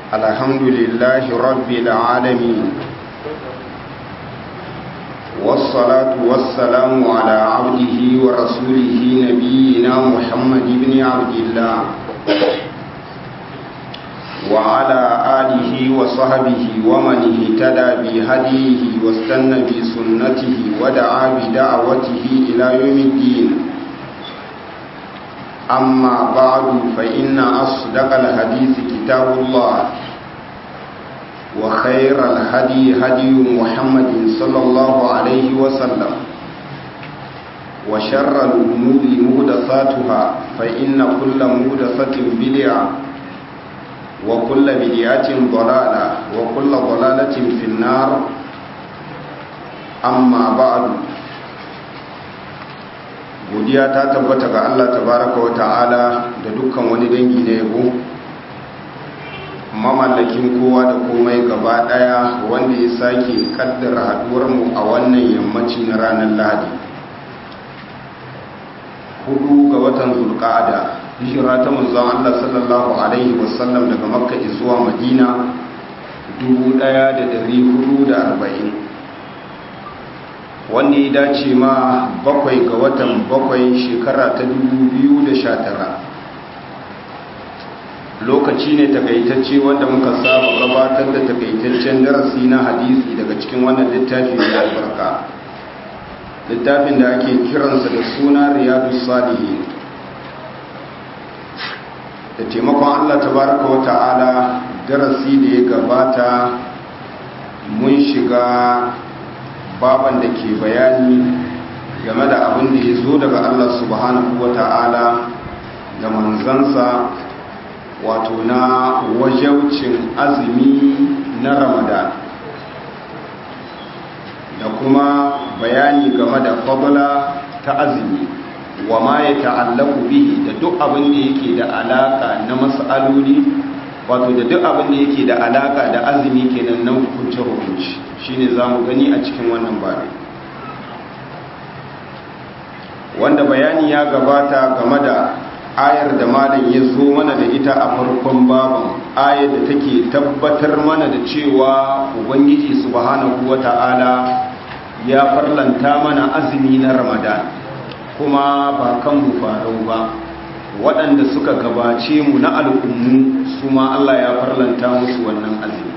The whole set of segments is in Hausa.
الحمد لله رب العالمين والصلاة والسلام على عبده ورسوله نبينا محمد بن عبد الله وعلى آله وصحبه ومن اهتدى بهديه واستنى بسنته ودعا بدعوته إلى يوم الدين أما بعد فإن أصدق الحديث كتاب الله وخير الهدي هدي محمد صلى الله عليه وسلم وشر الأمور مهدثاتها فإن كل مهدثة بدعة وكل بدعة ضلالة وكل ضلالة في النار أما بعد godiya ta tabbata ga Allah tabaraka wa ta'ala da dukkan wani dangi na yabo mamallakin kowa da komai gaba daya wanda ya sake kaddara haduwar mu a wannan yammaci na ranar Lahadi hudu ga watan Zulqa'ada hijira ta manzon Allah sallallahu alaihi wasallam daga Makka zuwa Madina 1440 wanda ya dace ma bakwai ga watan bakwai shekara ta 2019 lokaci ne takaitacce wanda muka saba gabatar da takaitaccen darasi na hadisi daga cikin wannan littafi mai albarka littafin da ake kiransa da suna riyadu salihin da taimakon allah tabaraka wa ta'ala darasi da ya gabata mun shiga baban da ke bayani game da abin da ya zo daga Allah subhanahu wa ta'ala da manzansa wato na wajaucin azumi na ramadan da kuma bayani game da fabula ta azumi wa ma ya ta'allaku bihi da duk abin da yake da alaka na mas'aloli wato da duk abin da yake da alaka da azumi kenan na hukunce hukunci shine zamu gani a cikin wannan bare wanda bayani ya gabata game da ayar da malam ya zo mana da ita a farkon baban ayar da take tabbatar mana da cewa ubangiji subhanahu wata'ala ya farlanta mana azumi na ramadan kuma ba kan mu farau ba waɗanda suka gabace mu na al'ummu su ma Allah ya farlanta musu wannan azumi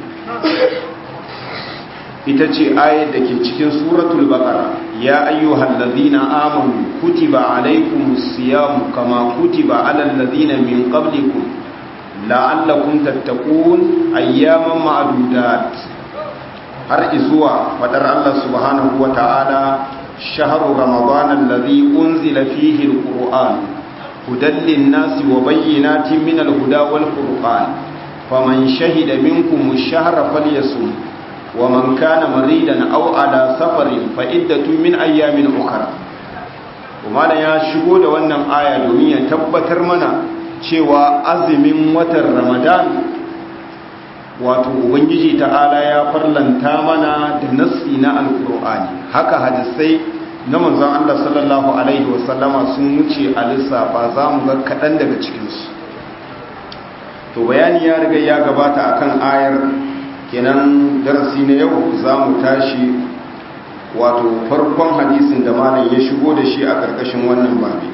ita ce ayat da ke cikin suratul baqara ya ayyuhal ladhina amanu kutiba alaykumus siyam kama kutiba alal ladhina min qablikum la'allakum tattaqun ayyaman ma'dudat har izuwa fadar Allah subhanahu wa ta'ala shahru ramadan alladhi unzila fihi alquran هدى للناس وبينات من الهدى والفرقان فمن شهد منكم الشهر فليصم ومن كان مريدا أو على سفر فعدة من أيام أخرى وما ya shigo da wannan aya domin ya tabbatar mana cewa azumin watan Ramadan wato ubangiji ta'ala ya farlanta mana da nassi na alkur'ani haka hadisai na manzon Allah sallallahu Alaihi wasallama sun wuce a lissafa za mu ga kaɗan daga cikinsu to bayani ya riga ya gabata akan ayar kenan darasi na yau za mu tashi wato farkon hadisin da malam ya shigo da shi a ƙarƙashin wannan babi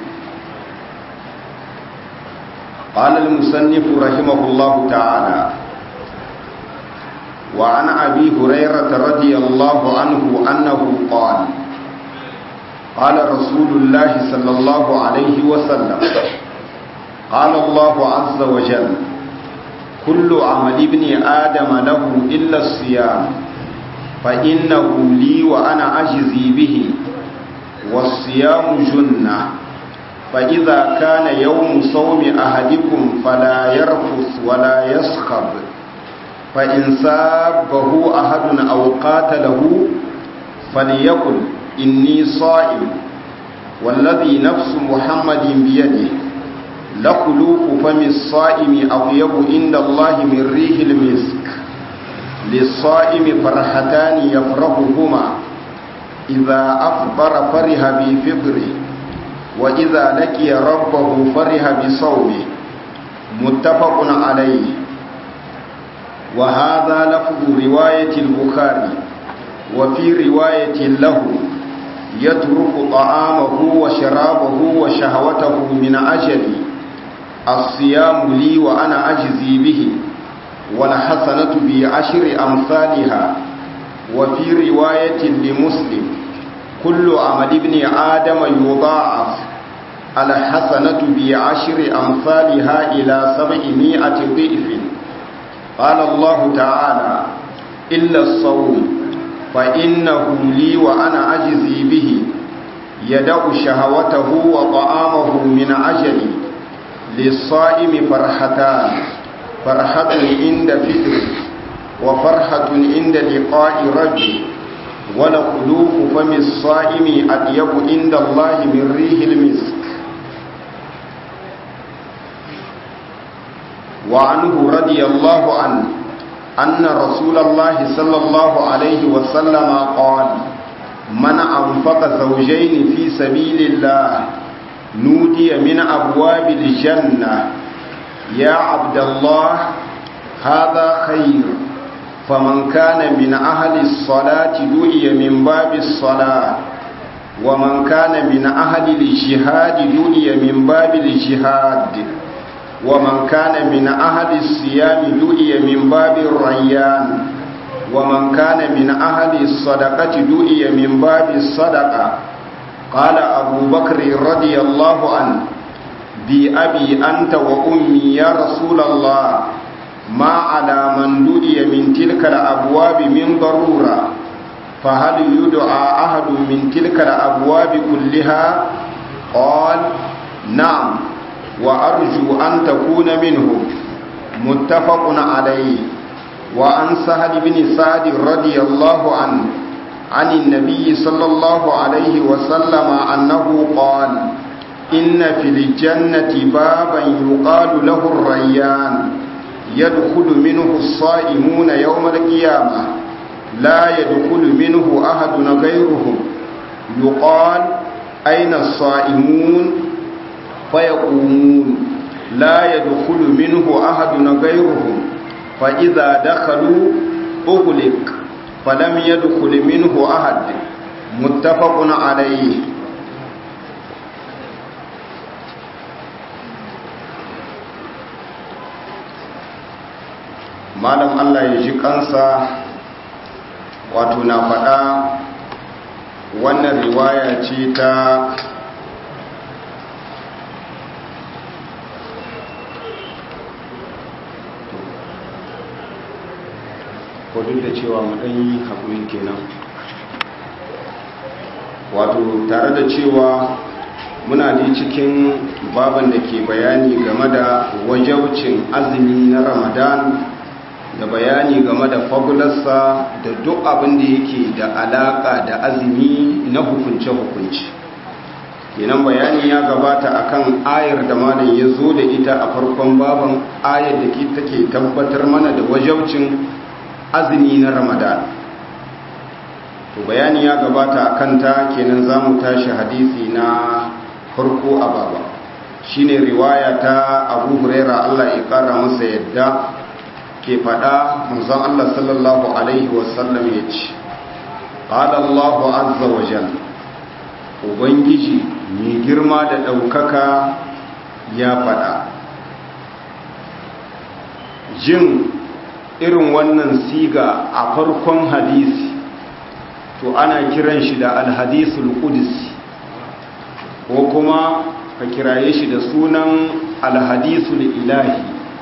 قال المصنف رحمه الله تعالى وعن أبي هريرة رضي الله عنه أنه قال قال رسول الله صلى الله عليه وسلم قال الله عز وجل كل عمل ابن آدم له إلا الصيام فإنه لي وأنا أجزي به والصيام جنة فإذا كان يوم صوم أحدكم فلا يرفث ولا يسخب فإن سابه أحد أو قاتله فليقل إني صائم والذي نفس محمد بيده لخلوق فم الصائم أطيب عند الله من ريح المسك للصائم فرحتان يفرحهما إذا أفطر فرح بفطره وإذا لقي ربه فرح بصومه متفق عليه وهذا لفظ رواية البخاري وفي رواية له يترك طعامه وشرابه وشهوته من أجل الصيام لي وأنا أجزي به والحسنة بعشر أمثالها وفي رواية لمسلم كل عمل ابن آدم يضاعف الحسنة بعشر أمثالها إلى سبعمائة ضعف قال الله تعالى إلا الصوم فإنه لي وأنا أجزي به يدع شهوته وطعامه من أجلي للصائم فرحتان فرحة عند فطر وفرحة عند لقاء ربي ولقلوب فم الصائم أطيب عند الله من ريح المسك وعنه رضي الله عنه أن رسول الله صلى الله عليه وسلم قال من أنفق زوجين في سبيل الله نودي من أبواب الجنة يا عبد الله هذا خير فمن كان من أهل الصلاة دعي من باب الصلاة ومن كان من أهل الجهاد دعي من باب الجهاد ومن كان من أهل الصيام دعي من باب الريان ومن كان من أهل الصدقة دعي من باب الصدقة قال أبو بكر رضي الله عنه بأبي أنت وأمي يا رسول الله ما على من دعي من تلك الأبواب من ضرورة فهل يدعى أحد من تلك الأبواب كلها قال نعم وأرجو أن تكون منهم متفق عليه وعن سهل بن سعد رضي الله عنه عن النبي صلى الله عليه وسلم أنه قال إن في الجنة بابا يقال له الريان يدخل منه الصائمون يوم القيامة لا يدخل منه أحد غيرهم يقال أين الصائمون فيقومون لا يدخل منه أحد غيرهم فإذا دخلوا أغلق فلم يدخل منه أحد متفق عليه malam Allah ya ji kansa wato na faɗa wannan riwaya ce ta ko duk da cewa mu ɗan yi haƙuri kenan wato tare da cewa muna ne cikin baban da ke bayani game da wajaucin azumi na ramadan da bayani game da fabularsa da duk abin da yake da alaka da azumi na hukunce-hukunce kenan bayani ya gabata akan ayar da malam ya zo da ita a farkon baban ayar da take tabbatar mana da wajaucin azumi na ramadan to bayani ya gabata a kanta kenan za mu tashi hadisi na farko a baba shine riwaya ta abu huraira allah ya kara masa yadda ke fada manzon allah sallallahu alaihi wasallam ya ce ƙada allahu azza wa jal ubangiji mai girma da ɗaukaka ya fada jin irin wannan siga a farkon hadisi to ana kiran shi da alhadisul qudsi ko kuma ka kiraye shi da sunan alhadisul ilahi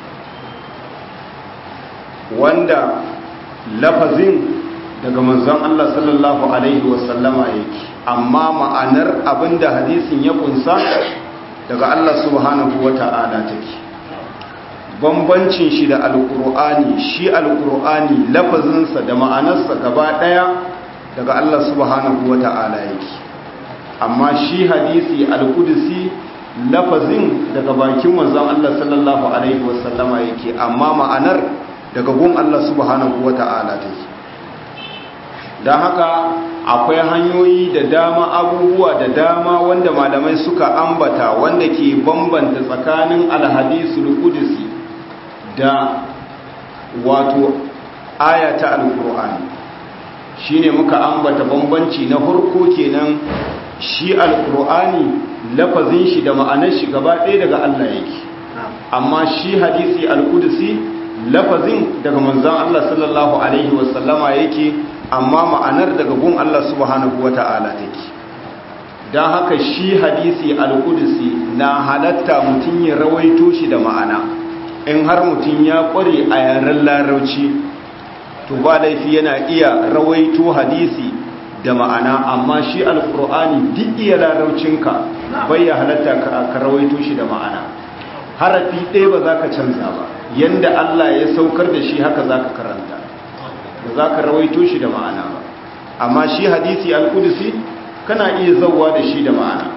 wanda lafazin daga manzon Allah sallallahu alaihi wasallama yake amma ma'anar abinda hadisin ya kunsa daga Allah subhanahu wata'ala take bambancin shi da alkur'ani shi alkur'ani lafazinsa da ma'anarsa gaba daya daga Allah subhanahu wata'ala yake amma shi hadisi alkudusi lafazin daga bakin manzon Allah sallallahu alaihi wasallama yake amma ma'anar daga gun Allah subhanahu wata'ala take don haka akwai hanyoyi da dama abubuwa da dama wanda malamai suka ambata wanda ke bambanta tsakanin alhadisul kudusi da wato aya ta alkur'ani shine muka ambata bambanci na farko kenan shi alkur'ani lafazin shi da ma'anar shi gaba ɗaya daga Allah yake amma shi hadisi alkudusi lafazin daga manzon Allah sallallahu alaihi wasallama yake amma ma'anar daga gun Allah subhanahu wata'ala take don haka shi hadisi alkudusi na halatta mutum ya rawaito shi da ma'ana in har mutum ya kware a yaren larauci to ba laifi yana iya rawaito hadisi da ma'ana amma shi alkur'ani duk iya laraucinka bai ya halatta ka rawaito shi da ma'ana harafi ɗaya ba za ka canza ba yanda Allah ya saukar da shi haka za ka karanta ba za ka rawaito shi da ma'ana ba amma shi hadisi alkudusi kana iya zauwa da shi da ma'ana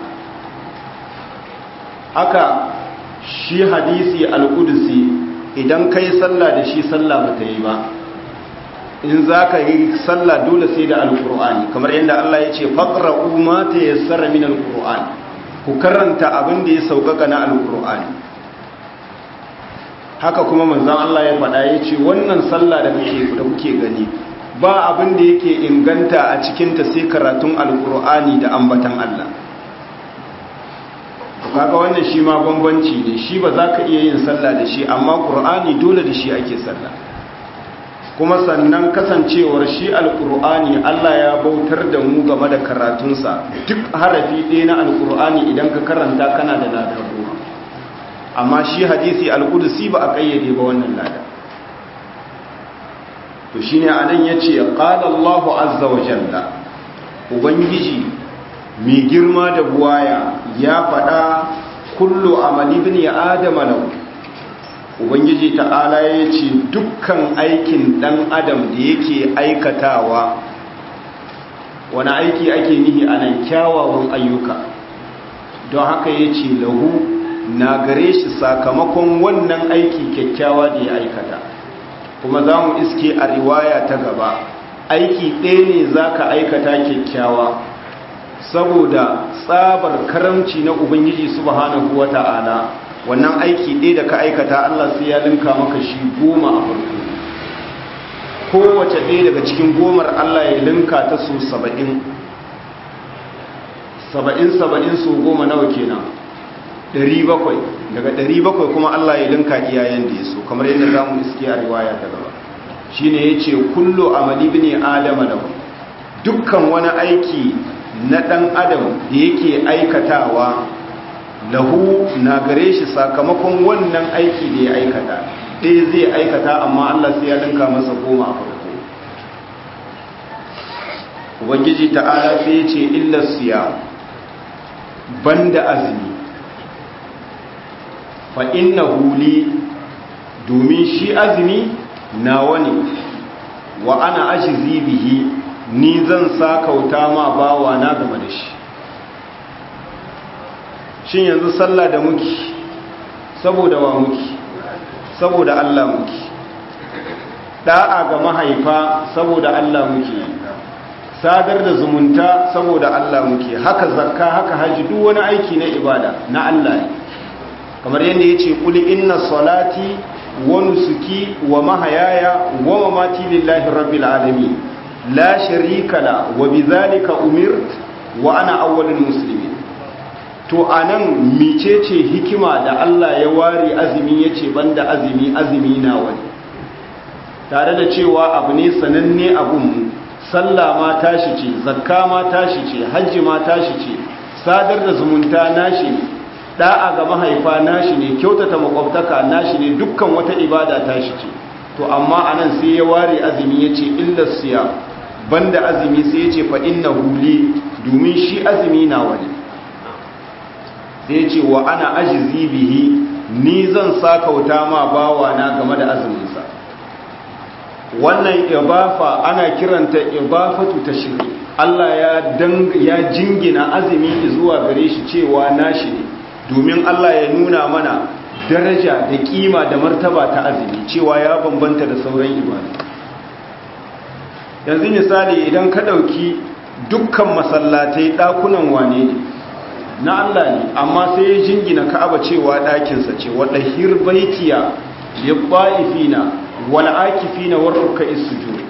haka shi hadisi alkudusi idan ka yi sallah da shi sallah ba ta yi ba in za ka yi sallah dole sai da alkur'ani kamar yadda Allah ya ce faƙra'u ma ta yassara min alkur'ani ku karanta abin da ya sauƙaƙa na alkur'ani haka kuma manzan Allah ya faɗa ya ce wannan sallah da kuke gani ba abin da yake inganta a cikinta sai karatun alkur'ani da ambatan Allah kaga wannan shi ma bambanci ne shi ba za ka iya yin sallah da shi amma ƙur'ani dole da shi ake sallah kuma sannan kasancewar shi alkur'ani Allah ya bautar da mu game da karatunsa duk harafi ɗaya na alkur'ani idan ka karanta kana da ladar goma amma shi hadisi alkudusi ba a kayyade ba wannan lada to shine anan yace qala Allah azza wa jalla ubangiji mai girma da buwaya ya faɗa kullu amali ibn adam lahu ubangiji ta'ala yace dukkan aikin dan adam da yake aikatawa wani aiki ake nihi anan kyawawan ayyuka don haka yace lahu na gare shi sakamakon wannan aiki kyakkyawa da ya aikata kuma za mu iske a riwaya ta gaba aiki ɗaya ne za ka aikata kyakkyawa saboda tsabar karamci na ubangiji subhanahu wa ta'ala wannan aiki ɗaya da ka aikata allah sai ya linka maka shi goma a farko kowace ɗaya daga cikin gomar allah ya linka ta su saba'in saba'in saba'in su goma nawa kenan Ɗari bakwai daga ɗari bakwai kuma Allah ya linka iyayen da ya so kamar yadda za mu iske a riwaya ta gaba shi ne ya ce kullo amali ne adama da dukkan wani aiki na ɗan adam da yake aikatawa lahu na gare shi sakamakon wannan aiki da ya aikata ɗaya zai aikata amma Allah sai ya linka masa goma a farko ubangiji ta'ala sai ya ce illar siya banda azumi fa inna huli domin shi azumi nawa ne wa ana ajizi bihi ni zan sakauta ma bawa na game da shi shin yanzu sallah da muki saboda wa muki saboda Allah muki da'a ga mahaifa saboda Allah muke sadar da zumunta saboda Allah muke haka zakka haka haji duk wani aiki na ibada na Allah ne kamar yadda ya ce kuli inna salati wa nusuki wa mahayaya wa mamati lillahi rabbil alamin la sharika la wa bidhalika umirt wa ana awwalul muslimin to anan micece hikima da Allah ya ware azumi yace banda azumi azumi na wani tare da cewa abu ne sananne abun sallah ma tashi ce zakka ma tashi ce hajji ma tashi ce sadar da zumunta nashi ne da'a ga mahaifa nashi ne kyautata makwabtaka nashi ne dukkan wata ibada tashi ce to amma anan sai ya ware azumi yace illa siya banda azumi sai yace fa innahu li domin shi azumi na wani sai yace wa ana ajzi bihi ni zan sakauta ma bawa na game da azumin sa wannan ibafa ana kiranta ibafatu tashri Allah ya dang ya jingina azumi zuwa gare shi cewa nashi ne domin Allah ya nuna mana daraja da kima da martaba ta azumi cewa ya bambanta da sauran ibadu yanzu misali idan ka ɗauki dukkan masallatai ɗakunan wane ne na Allah ne amma sai ya jingina ka'aba cewa ɗakinsa ce waɗa hirbaitiya ya ba'ifina wal akifina war ruk'is sujud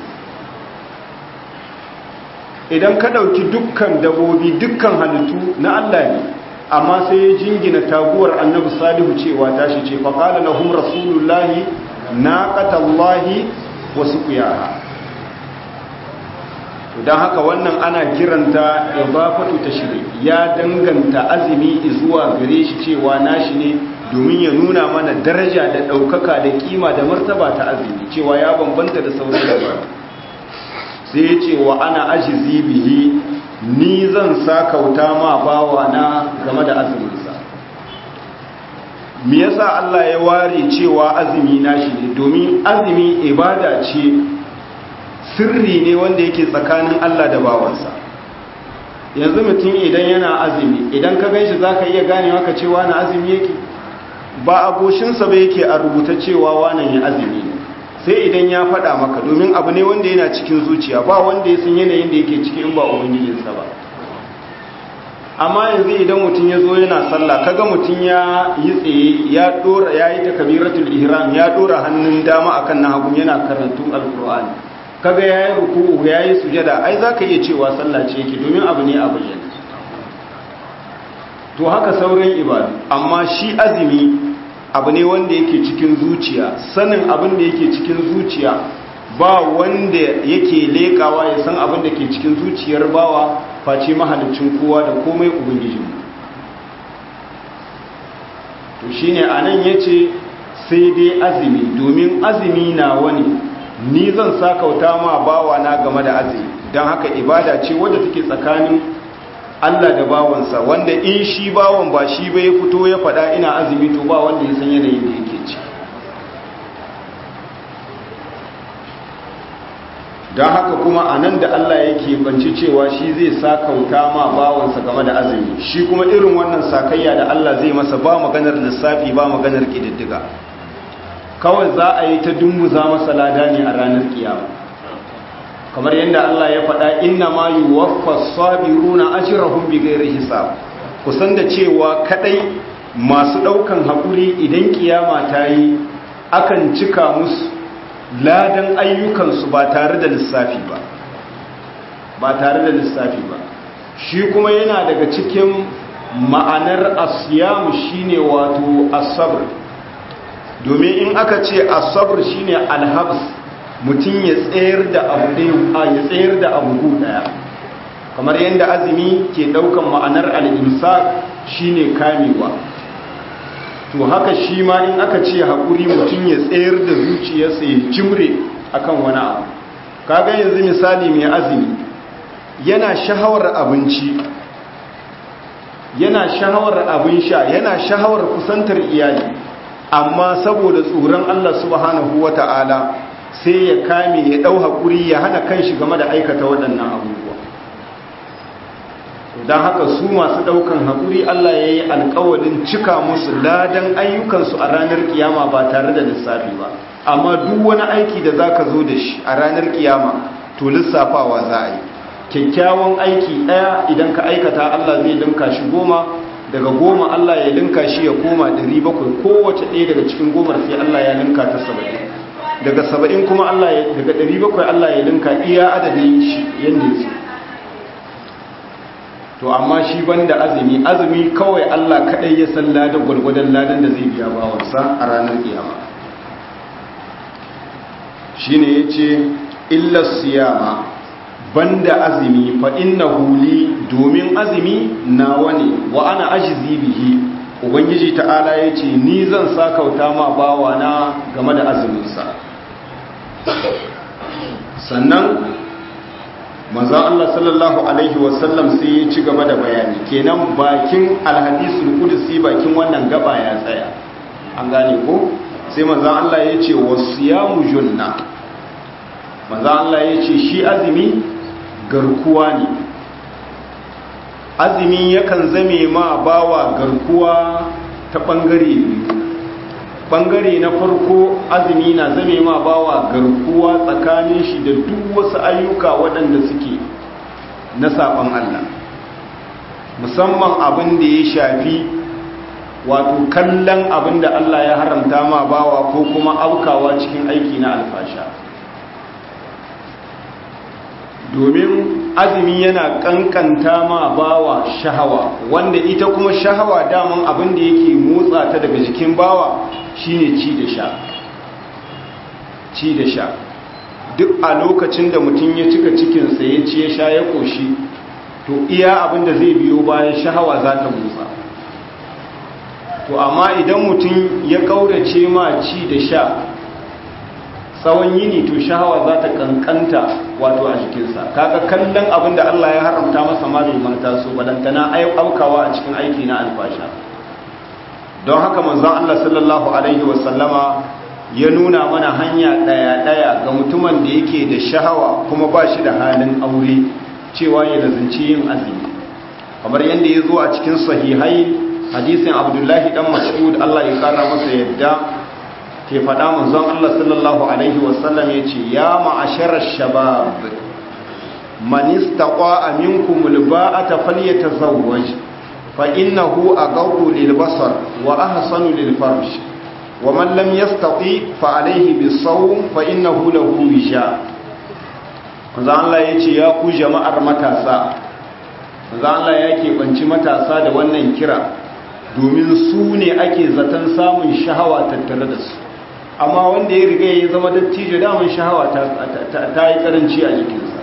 idan ka dauki dukkan dabobi dukkan halittu na Allah ne amma sai ya jingina taguwar annabi salihu cewa tashi ce fa qala lahum rasulullahi naqatallahi wa suqiyaha don haka wannan ana kiranta ibafatu tashri ya danganta azumi zuwa gare shi cewa nashi ne domin ya nuna mana daraja da ɗaukaka da kima da martaba ta azumi cewa ya bambanta da sauran da sai ya ce wa ana ajizi bihi ni zan sakauta ma bawa na game da azuminsa me yasa Allah ya ware cewa azumi nashi ne domin azumi ibada ce sirri ne wanda yake tsakanin Allah da bawansa yanzu mutum idan yana azumi idan ka ganshi zaka iya ganewa ka cewa na azumi yake ba a goshinsa ba yake a rubuta cewa wannan ya azumi ne sai idan ya faɗa maka domin abu ne wanda yana cikin zuciya ba wanda ya san yanayin da yake ciki in ba ubangijinsa ba amma yanzu idan mutum ya zo yana sallah kaga mutum ya yi tsaye ya dora ya yi takabiratul ihram ya dora hannun dama akan na hagu yana karantun alqur'ani kaga ya yi ruku'u ya yi sujada ai za ka iya cewa sallah ce yake domin abu ne a bayyana to haka sauran ibadu amma shi azumi abu ne wanda yake cikin zuciya sanin abin da yake cikin zuciya ba wanda yake lekawa ya san abin da ke cikin zuciyar bawa face mahalicin kowa da komai ubangijin to shine anan yace sai dai azumi domin azumi na wani ni zan sakauta ma bawa na game da azumi don haka ibada ce wadda take tsakanin Allah da bawansa wanda in shi bawan ba shi ba ya fito ya faɗa ina azumi to ba wanda ya san yanayin da yake ci don haka kuma a nan da Allah yake banci cewa shi zai sakauta ma bawansa game da azumi shi kuma irin wannan sakayya da Allah zai masa ba maganar lissafi ba maganar ƙididdiga kawai za a yi ta dumbuza masa lada ne a ranar kiyama kamar yadda Allah ya faɗa inna ma yuwaffa sabiruna ajrahum bighairi hisab kusan da cewa kadai masu daukan hakuri idan kiyama ta yi akan cika musu ladan ayyukansu ba tare da lissafi ba ba tare da lissafi ba shi kuma yana daga cikin ma'anar asiyamu shine wato asabr domin in aka ce asabr shine alhabs mutum ya tsayar da abu ɗaya ya tsayar da abu ɗaya kamar yadda azumi ke ɗaukan ma'anar al'imsa shine kamewa to haka shi ma in aka ce haƙuri mutum ya tsayar da zuciyarsa ya jimre akan wani abu kaga yanzu misali mai azumi yana shahawar abinci yana shahawar abin sha yana shahawar kusantar iyali amma saboda tsoron Allah subhanahu wata'ala sai ya kame ya ɗau haƙuri ya hana kanshi game da aikata waɗannan abubuwa don haka su masu ɗaukan haƙuri Allah ya yi alƙawalin cika musu ladan ayyukansu a ranar kiyama ba tare da lissafi ba amma duk wani aiki da za ka zo da shi a ranar kiyama to lissafawa za a yi kyakkyawan aiki ɗaya idan ka aikata Allah zai linka shi goma daga goma Allah ya linka shi ya koma ɗari bakwai kowace ɗaya daga cikin gomar sai Allah ya linka ta saba'in daga saba'in kuma Allah ya daga ɗari bakwai Allah ya linka iya adadin shi yadda ya so to amma shi banda azumi azumi kawai Allah kaɗai ya san ladan gwargwadon ladan da zai biya bawansa a ranar kiyama shine yace illa siyama banda azumi fa innahu li domin azumi nawa ne wa ana ajzi bihi ubangiji ta'ala yace ni zan sakauta ma bawa na game da azumin sa sannan manzon Allah sallallahu alaihi wasallam sai ya ci gaba da bayani kenan bakin alhadisul qudsi bakin wannan gaba ya tsaya an gane ko sai manzon Allah ya ce wasiyamu junna manzon Allah ya ce shi azumi garkuwa ne azumi yakan zame ma bawa garkuwa ta bangare biyu bangare na farko azumi na zame ma bawa garkuwa tsakanin shi da duk wasu ayyuka waɗanda suke na saɓon Allah musamman abin da ya shafi wato kallon abin da Allah ya haramta ma bawa ko kuma aukawa cikin aiki na alfasha domin azumi yana kankanta ma bawa shahawa wanda ita kuma shahawa daman abin da yake motsa ta daga jikin bawa shine ci da sha ci da sha duk a lokacin da mutum ya cika cikinsa ya ci ya sha ya koshi to iya abin da zai biyo bayan shahawa za ta motsa to amma idan mutum ya kaurace ma ci da sha tsawon yini to shahawa za ta kankanta wato a jikinsa kaga kallon abin da Allah ya haramta masa ma bai manta su balantana aukawa a cikin aiki na alfasha don haka manzon Allah sallallahu alaihi wasallama ya nuna mana hanya daya-daya ga mutumin da yake da shahawa kuma ba shi da halin aure cewa ya lazanci yin azumi kamar yadda ya zo a cikin sahihai hadisin abdullahi dan mas'ud Allah ya kara masa yadda ke faɗa manzon Allah sallallahu alaihi wasallam ya ce ya ma'asharar shabab man istaqa'a minkum alba'ata falyatazawwaj fa innahu aghaddu lilbasar wa ahsanu lilfarj wa man lam yastati fa alayhi bisawm fa innahu lahu wisha manzon Allah ya ce ya ku jama'ar matasa manzon Allah ya keɓanci matasa da wannan kira domin su ne ake zaton samun shahawa tattare da su amma wanda ya riga ya zama dattijo damun shahawa ta yi karanci a jikinsa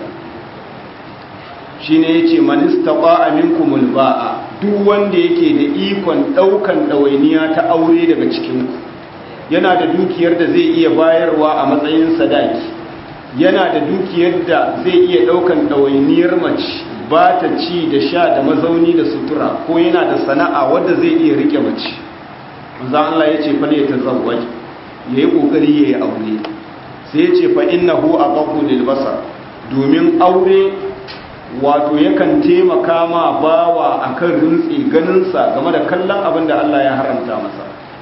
shi ne ya ce manista ba a minkumul ba'a duk wanda yake da ikon ɗaukan ɗawainiya ta aure daga cikinku yana da dukiyar da zai iya bayarwa a matsayin sadaki yana da dukiyar da zai iya ɗaukan ɗawainiyar mace ba ta ci da sha da mazauni da sutura ko yana da sana'a wadda zai iya rike mace manzo Allah ya ce fa ne tazawwaj yayi kokari yayi aure sai ya ce fa innahu aqaqu lil basar domin aure wato yakan taimaka ma bawa akan rintsi ganin sa game da kallon abin da Allah ya haramta masa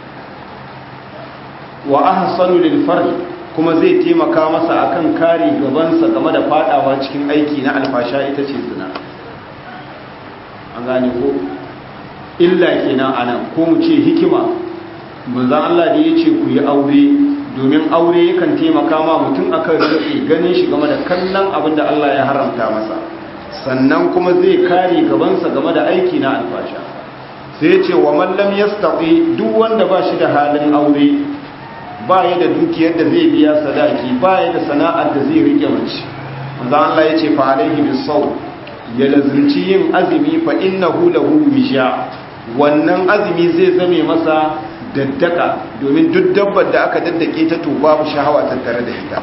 wa ahsanu lil farj kuma zai taimaka masa akan kare gabansa game da fadawa cikin aiki na alfasha ita ce zina an gane ko illa kenan anan ko mu ce hikima manzon Allah da yace ku yi aure domin aure yakan taimaka ma mutum akan rufe ganin shi game da kallon abin da Allah ya haramta masa sannan kuma zai kare gabansa game da aiki na alfasha sai ya ce wa man lam yastati duk wanda ba shi da halin aure ba ya da dukiyar da zai biya sadaki ba ya da sana'ar da zai rike mace manzo Allah ya ce fa alaihi bisaw ya lazunci yin azumi fa innahu lahu wisha wannan azumi zai zame masa daddaka domin duk dabbar da aka daddake ta to babu shahawa tattare da ita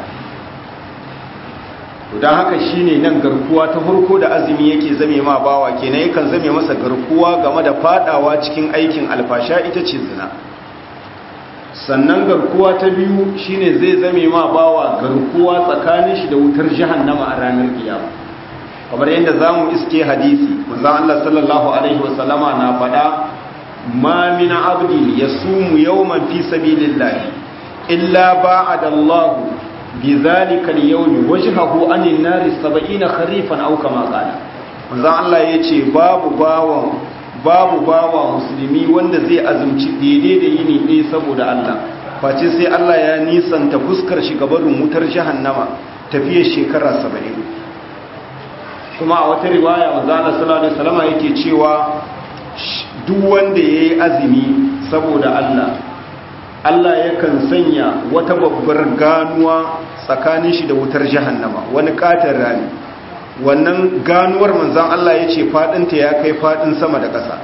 to dan haka shine nan garkuwa ta farko da azumi yake zame ma bawa kenan yakan zame masa garkuwa game da fadawa cikin aikin alfasha ita ce zina sannan garkuwa ta biyu shine zai zame ma bawa garkuwa tsakanin shi da wutar jahannama a ranar kiyama kamar yadda zamu iske hadisi manzon Allah sallallahu alaihi wasallama na faɗa ma min abdi yasumu yawman fi sabilillah illa ba'ada Allah bidhalika al-yawm wajhahu anin nari 70 kharifan aw kama qala manzon Allah yace babu bawan babu bawa musulmi wanda zai azumci daidai da yini ɗaya saboda Allah face sai Allah ya nisanta fuskar shi gabarin wutar jahannama tafiyar shekara saba'in kuma a wata riwaya manzana sallallahu alaihi wasallam yake cewa duk wanda yayi azumi saboda Allah Allah yakan sanya wata babbar ganuwa tsakanin shi da wutar jahannama wani katar rani wannan ganuwar manzan Allah ya ce faɗinta ya kai faɗin sama da ƙasa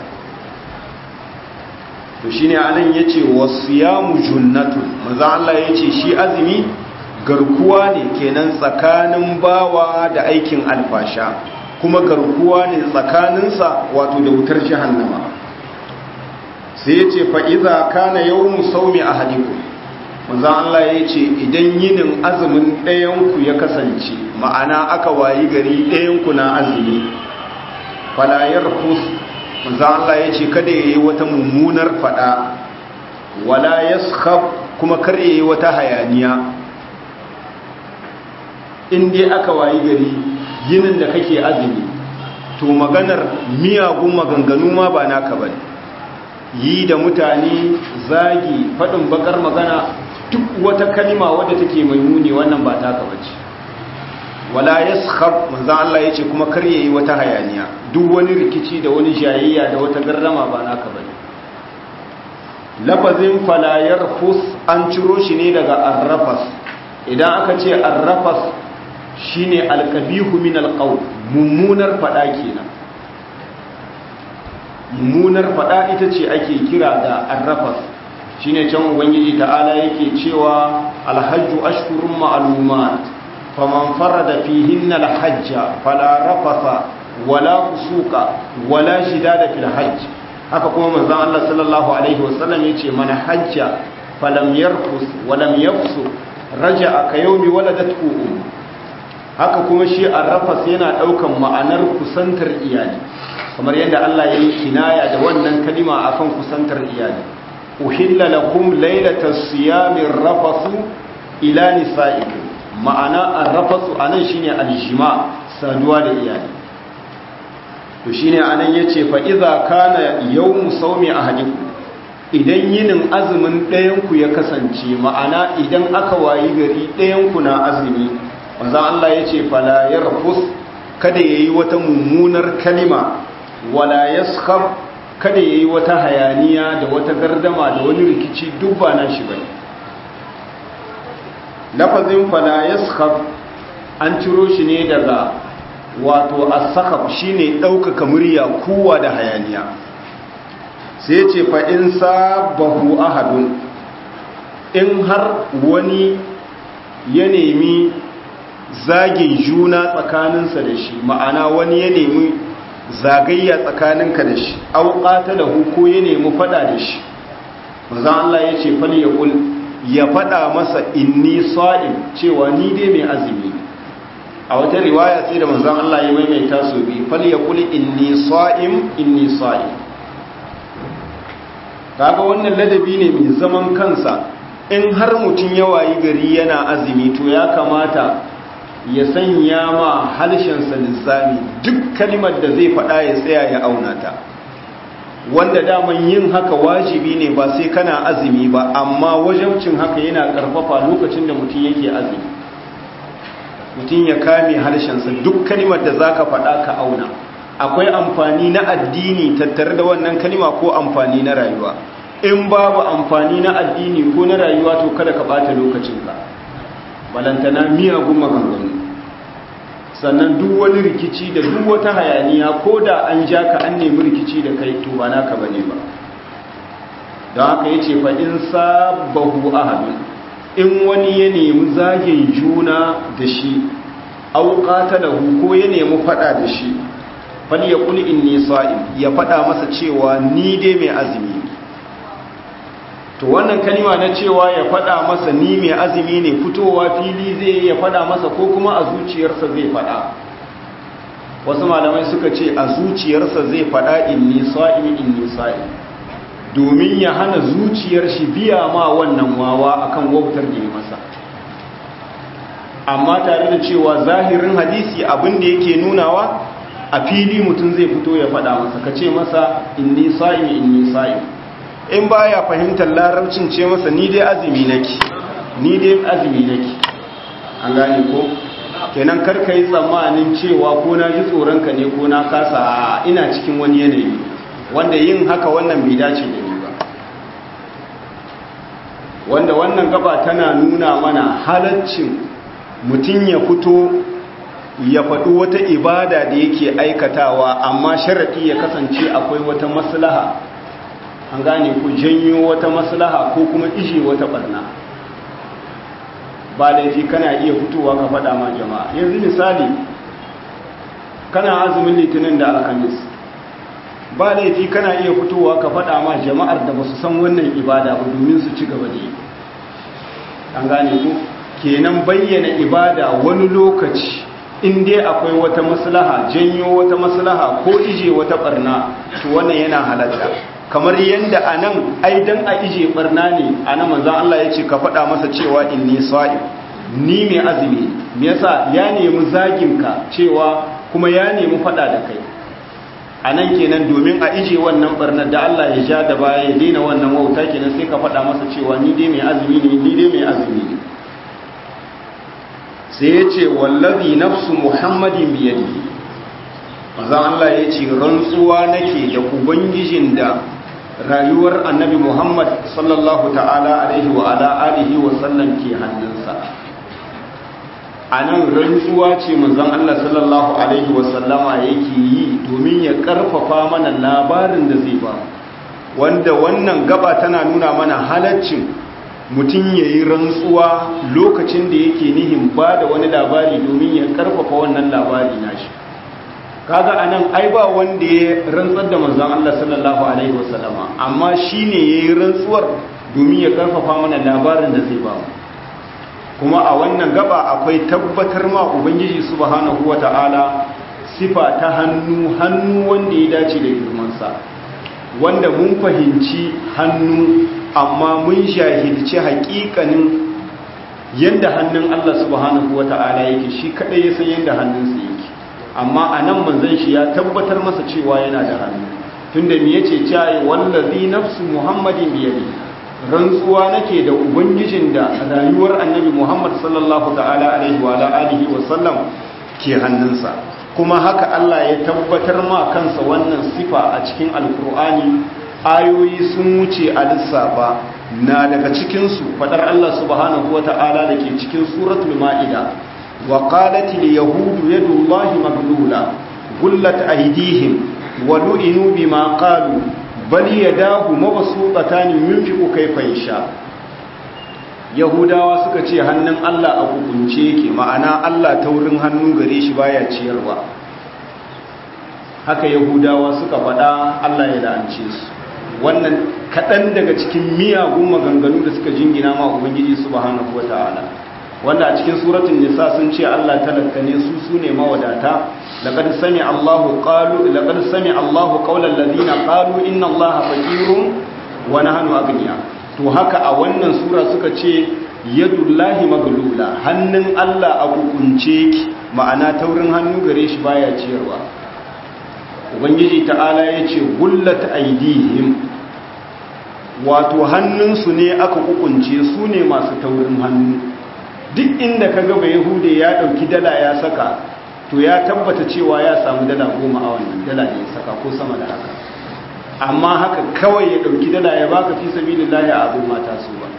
to shi ne anan ya ce wasu yamu junnatu manzan Allah ya ce shi azumi garkuwa ne kenan tsakanin bawa da aikin alfasha kuma garkuwa ne tsakaninsa wato da wutar jahannama sai ya ce fa'iza kana yau musaumi a hadiku manzan Allah ya ce idan yinin azumin ɗayanku ya kasance ma'ana aka wayi gari ɗayanku na azumi falayar fus manzan Allah ya ce kada ya yi wata mummunar fada wala ya kuma kar ya yi wata hayaniya inda aka wayi gari yinin da kake azumi to maganar miyagun maganganu ma ba naka bane yi da mutane zagi faɗin bakar magana duk wata kalima wadda take mai muni wannan ba taka bace wala yaskhab manzo Allah yace kuma kar yayi wata hayaniya duk wani rikici da wani jayayya da wata garrama ba naka bane lafazin fala yarfus an ciro shi ne daga arrafas idan aka ce arrafas shine alqabihu min alqawl mummunar fada kenan mummunar fada ita ce ake kira da arrafas shine can ubangiji ta'ala yake cewa alhajju ashhurun ma'lumat faman farada fihinna alhajja fala rafasa wala fusuka wala shidada fil hajj haka kuma manzon Allah sallallahu alaihi wasallam yace man hajja falam yarfus walam yafsu raja'a ka yawmi waladatku um haka kuma shi arrafas yana daukan ma'anar kusantar iyali kamar yadda Allah ya yi kinaya da wannan kalima akan kusantar iyali uhilla lakum lailatas siyamir rafasu ila nisaikum ma'ana arrafasu anan shine aljima saduwa da iyali to shine anan yace fa idza kana yawmu sawmi ahadikum idan yinin azumin ɗayan ku ya kasance ma'ana idan aka wayi gari ɗayan ku na azumi manzon Allah yace fala yarfus kada yayi wata mummunar kalima wala yaskhab kada yayi wata hayaniya da wata gardama da wani rikici duk ba nan shi bane lafazin fala yaskhab an ciro shi ne daga wato as-sakhab shine daukaka murya kuwa da hayaniya sai ce fa in sabahu ahadun in har wani ya nemi zagin juna tsakaninsa da shi ma'ana wani ya nemi zagayya tsakaninka da shi auƙata da ko ya nemi fada da shi manzan Allah ya ce fal ya ƙul ya fada masa inni sa'im cewa ni dai mai azumi a wata riwaya sai da manzan Allah ya maimaita su bi fal ya ƙul inni sa'im inni sa'im kaga wannan ladabi ne mai zaman kansa in har mutum ya wayi gari yana azumi to ya kamata ya sanya ma halshensa lissami duk kalimar da zai faɗa ya tsaya ya auna ta wanda daman yin haka wajibi ne ba sai kana azumi ba amma wajabcin haka yana ƙarfafa lokacin da mutum yake azumi mutum ya kame harshensa duk kalimar da zaka faɗa ka auna akwai amfani na addini tattare da wannan kalima ko amfani na rayuwa in babu amfani na addini ko na rayuwa to kada ka ɓata lokacinka balantana miyagun maganganu sannan duk wani rikici da duk wata hayaniya ko da an ja ka an nemi rikici da kai to ba naka bane ba don haka yace fa in sabahu ahadun in wani ya nemi zagin juna da shi au qatalahu ko ya nemi fada da shi fal yaqul inni sa'im ya fada masa cewa ni dai mai azumi to wannan kalima na cewa ya fada masa ni mai azumi ne fitowa fili zai ya fada masa ko kuma a zuciyarsa zai fada wasu malamai suka ce a zuciyarsa zai fada inni sa'i inni sa'i domin ya hana zuciyar shi biya ma wannan wawa akan wautar da ya masa amma tare da cewa zahirin hadisi abin da yake nunawa a fili mutum zai fito ya fada masa ka ce masa inni sa'i inni sa'i in baya fahimtar larabcin ce masa ni dai azumi nake ni dai azumi nake an gane ko kenan karka yi tsammanin cewa ko na ji tsoronka ne ko na kasa ina cikin wani yanayi wanda yin haka wannan bai dace da ni ba wanda wannan gaba tana nuna mana halaccin mutum ya fito ya faɗi wata ibada da yake aikatawa amma sharaɗi ya kasance akwai wata maslaha an gane ku janyo wata maslaha ko kuma ishe wata barna ba laifi kana iya fitowa ka faɗa ma jama'a yanzu misali kana azumin litinin da alhamis ba laifi kana iya fitowa ka faɗa ma jama'ar da ba su san wannan ibada ba domin su ci gaba da yi an gane ku kenan bayyana ibada wani lokaci in dai akwai wata maslaha janyo wata maslaha ko ije wata barna to wannan yana halatta kamar yadda a nan aidan a ije barna ne a nan manzan Allah ya ce ka faɗa masa cewa inni sa'im ni mai azumi me yasa ya nemi zaginka cewa kuma ya nemi faɗa da kai a nan kenan domin a ije wannan barnar da Allah ya ja da baya ya daina wannan wauta kenan sai ka faɗa masa cewa ni dai mai azumi ne ni dai mai azumi ne sai ya ce wallazi nafsu muhammadin biyadihi manzon Allah ya ce rantsuwa nake da ubangijin da rayuwar annabi Muhammad sallallahu ta'ala alaihi wa ala alihi wa sallam ke hannunsa a nan rantsuwa ce manzon Allah sallallahu alaihi wa sallama yake yi domin ya karfafa mana labarin da zai ba wanda wannan gaba tana nuna mana halaccin mutum ya yi rantsuwa lokacin da yake nihin ba da wani labari domin ya karfafa wannan labari nashi kaga anan ai ba wanda ya rantsar da manzon Allah sallallahu alaihi wasallama amma shine yayi rantsuwar domin ya karfafa mana labarin da zai ba mu kuma a wannan gaba akwai tabbatar ma ubangiji subhanahu wataala sifa ta hannu hannu wanda ya dace da girman sa wanda mun fahimci hannu amma mun jahilci haƙiƙanin yanda hannun Allah subhanahu wataala yake shi kadai ya san yanda hannunsa yake amma a nan manzan shi ya tabbatar masa cewa yana da hannu tunda me yace cewa wallazi nafsu muhammadin biyadi rantsuwa nake da ubangijin da rayuwar annabi muhammad sallallahu ta'ala alaihi wa alihi wa sallam ke hannunsa kuma haka Allah ya tabbatar ma kansa wannan sifa a cikin alkur'ani ayoyi sun wuce a lissafa na daga cikinsu fadar Allah subhanahu wa ta'ala da ke cikin suratul ma'ida وقالت اليهود يد الله مغلولة غلت أيديهم ولئنوا بما قالوا بل يداه مبسوطتان ينفق كيف يشاء yahudawa suka ce hannun Allah a hukunce yake ma'ana Allah ta wurin hannu gare shi baya ciyarwa haka yahudawa suka faɗa Allah ya la'ance su wannan kaɗan daga cikin miyagun maganganu da suka jingina ma ubangiji subhanahu wata'ala wanda a cikin suratul nisa sun ce Allah talaka ne su sune mawadata laqad sami Allahu qalu laqad sami Allahu qawlan ladina qalu inna Allaha faqirun wa nahnu aghniya to haka a wannan sura suka ce yadullahi maglula hannun Allah a kukunce ki ma'ana taurin hannu gare shi baya ciyarwa ubangiji ta'ala yace gullat aidihim wato hannunsu ne aka kukunce su ne masu taurin hannu duk inda ka gaba yahude ya dauki dala ya saka to ya tabbata cewa ya samu dala goma a wannan dala da ya saka ko sama da haka amma haka kawai ya dauki dala ya baka fi sabilillahi a abin mata su ba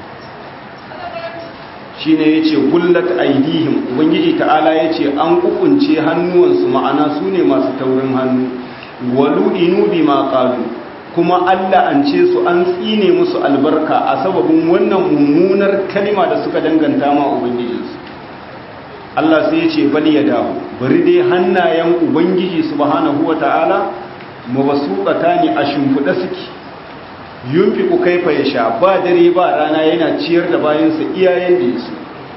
shine yace gullat aidihim ubangiji ta'ala yace an kukunce hannuwansu ma'ana su ne masu taurin hannu walu inu bima qalu kuma Allah an ce su an tsine musu albarka a sababin wannan mummunar kalima da suka danganta ma ubangijinsu Allah sai ya ce bali ya dawo bari dai hannayen ubangiji subhanahu wata'ala mabasuqata ne a shimfiɗa suke yunfiqu kaifa yasha ba dare ba rana yana ciyar da bayansa iyayen da yaso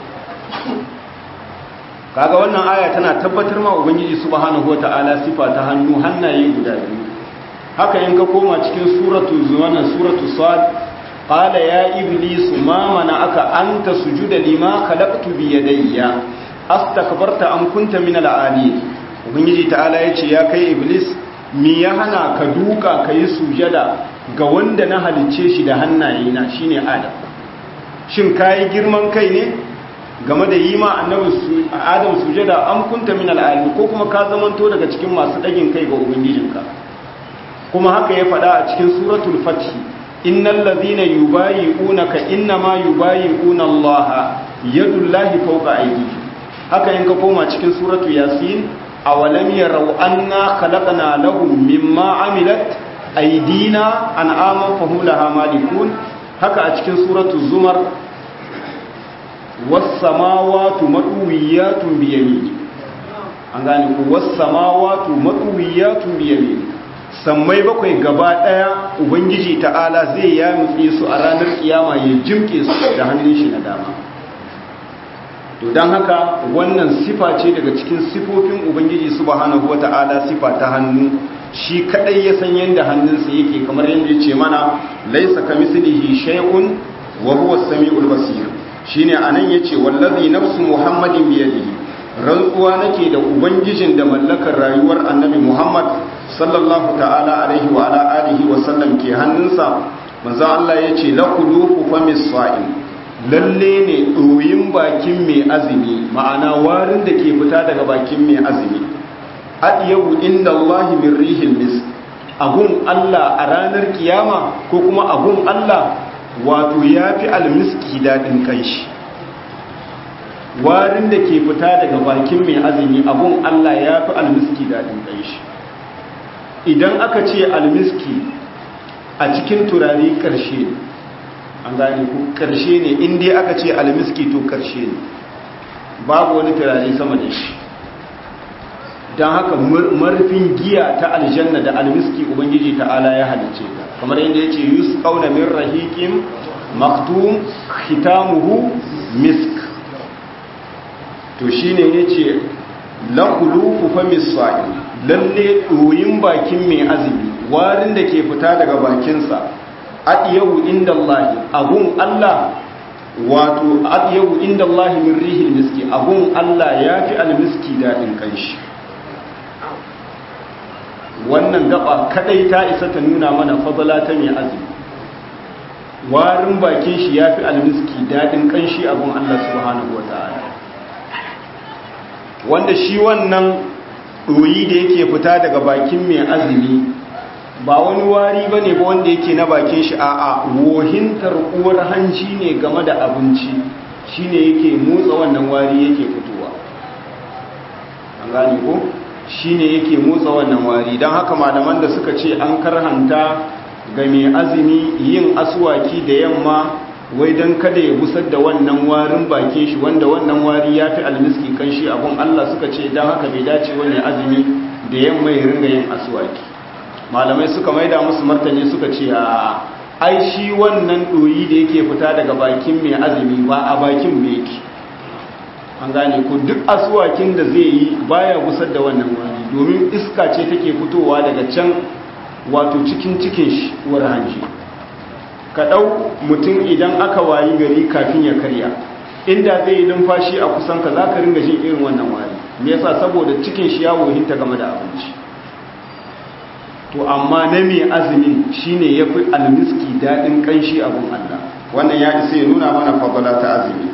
kaga wannan aya tana tabbatar ma ubangiji subhanahu wata'ala sifa ta hannu hannaye guda biyu haka in ka koma cikin suratu zuwana suratu sad qala ya iblis ma aka anta sujuda lima khalaqtu bi yadayya astakbarta am kunta min al-ali ubangiji ta'ala yace ya kai iblis me ya hana ka duka kai sujada ga wanda na halicce shi da hannayena shine adam shin kai girman kai ne game da yi ma annabi adam sujada am kunta min al ko kuma ka zamanto daga cikin masu dagin kai ga ubangijinka kuma haka ya faɗa a cikin suratul fath innal ladhina yubayi'unaka innama yubayi'una Allah yadullahi fawqa aydihim haka in ka koma cikin suratu yasin awalam yarau anna khalaqna lahum mimma amilat aydina an'aman fahum laha malikun haka a cikin suratu zumar was samawati madwiyatun bi yamini an gane ku was samawati madwiyatun bi yamini sammai bakwai gaba daya ubangiji ta'ala zai yamutse su a ranar kiyama ya jimke su da hannun shi na dama to don haka wannan sifa ce daga cikin sifofin ubangiji subhanahu wata'ala sifa ta hannu shi kadai ya san yanda hannunsa yake kamar yadda ya ce mana laisa kamislihi shay'un wa huwa as-sami'ul basir shine anan yace wallazi nafsu muhammadin biyadihi rantsuwa nake da ubangijin da mallakar rayuwar annabi muhammad sallallahu ta'ala alaihi wa ala alihi wa sallam ke hannunsa manzo Allah yace laqulufu famis sa'im lalle ne doyin bakin mai azumi ma'ana warin da ke fita daga bakin mai azumi adiyabu inda Allah min rihil misk agun Allah a ranar kiyama ko kuma agun Allah wato yafi almiski dadin kanshi warin da ke fita daga bakin mai azumi agun Allah yafi almiski dadin kanshi idan aka ce almiski a cikin turare karshe an gane ku karshe ne inda aka ce almiski to karshe ne babu wani turare sama da shi don haka marfin giya ta aljanna da almiski ubangiji ta'ala ya halice ta kamar yadda ya ce yus kauna min rahikim maktum khitamuhu misk to shine ya ce lakulufu fa misai lalle ɗoyin bakin mai azumi warin da ke fita daga bakinsa adiyahu inda Allah abun Allah wato adiyahu inda Allah min rihil miski abun Allah ya fi almiski daɗin kanshi wannan gaba kadai ta isa ta nuna mana fadala ta mai azumi warin bakin shi ya fi almiski daɗin kanshi abun Allah subhanahu wa ta'ala wanda shi wannan ɗoyi da yake fita daga bakin mai azumi ba wani wari ba ne ba wanda yake na bakin shi a wohintar uwar hanci ne game da abinci shi ne yake motsa wannan wari yake fitowa an gane ko shi ne yake motsa wannan wari don haka malaman da suka ce an karhanta ga mai azumi yin asuwaki da yamma wai don kada ya busar da wannan warin bakin shi wanda wannan wari ya fi almiski kan shi abun Allah suka ce don haka bai dace wani azumi da yamma ya ringa yin asuwaki malamai suka maida musu martani suka ce a ai shi wannan ɗoyi da yake fita daga bakin mai azumi ba a bakin mai yake an gane ko duk asuwakin da zai yi baya gusar da wannan wani domin iska ce take fitowa daga can wato cikin cikin shi uwar hanji ka ɗau mutum idan aka wayi gari kafin ya karya inda zai yi numfashi a kusan ka za ka ringa jin irin wannan wari me yasa saboda cikin shi ya wohinta game da abinci to amma na mai azumin shine ya fi almiski daɗin ƙanshi abin Allah wannan ya isa ya nuna mana fadala ta azumi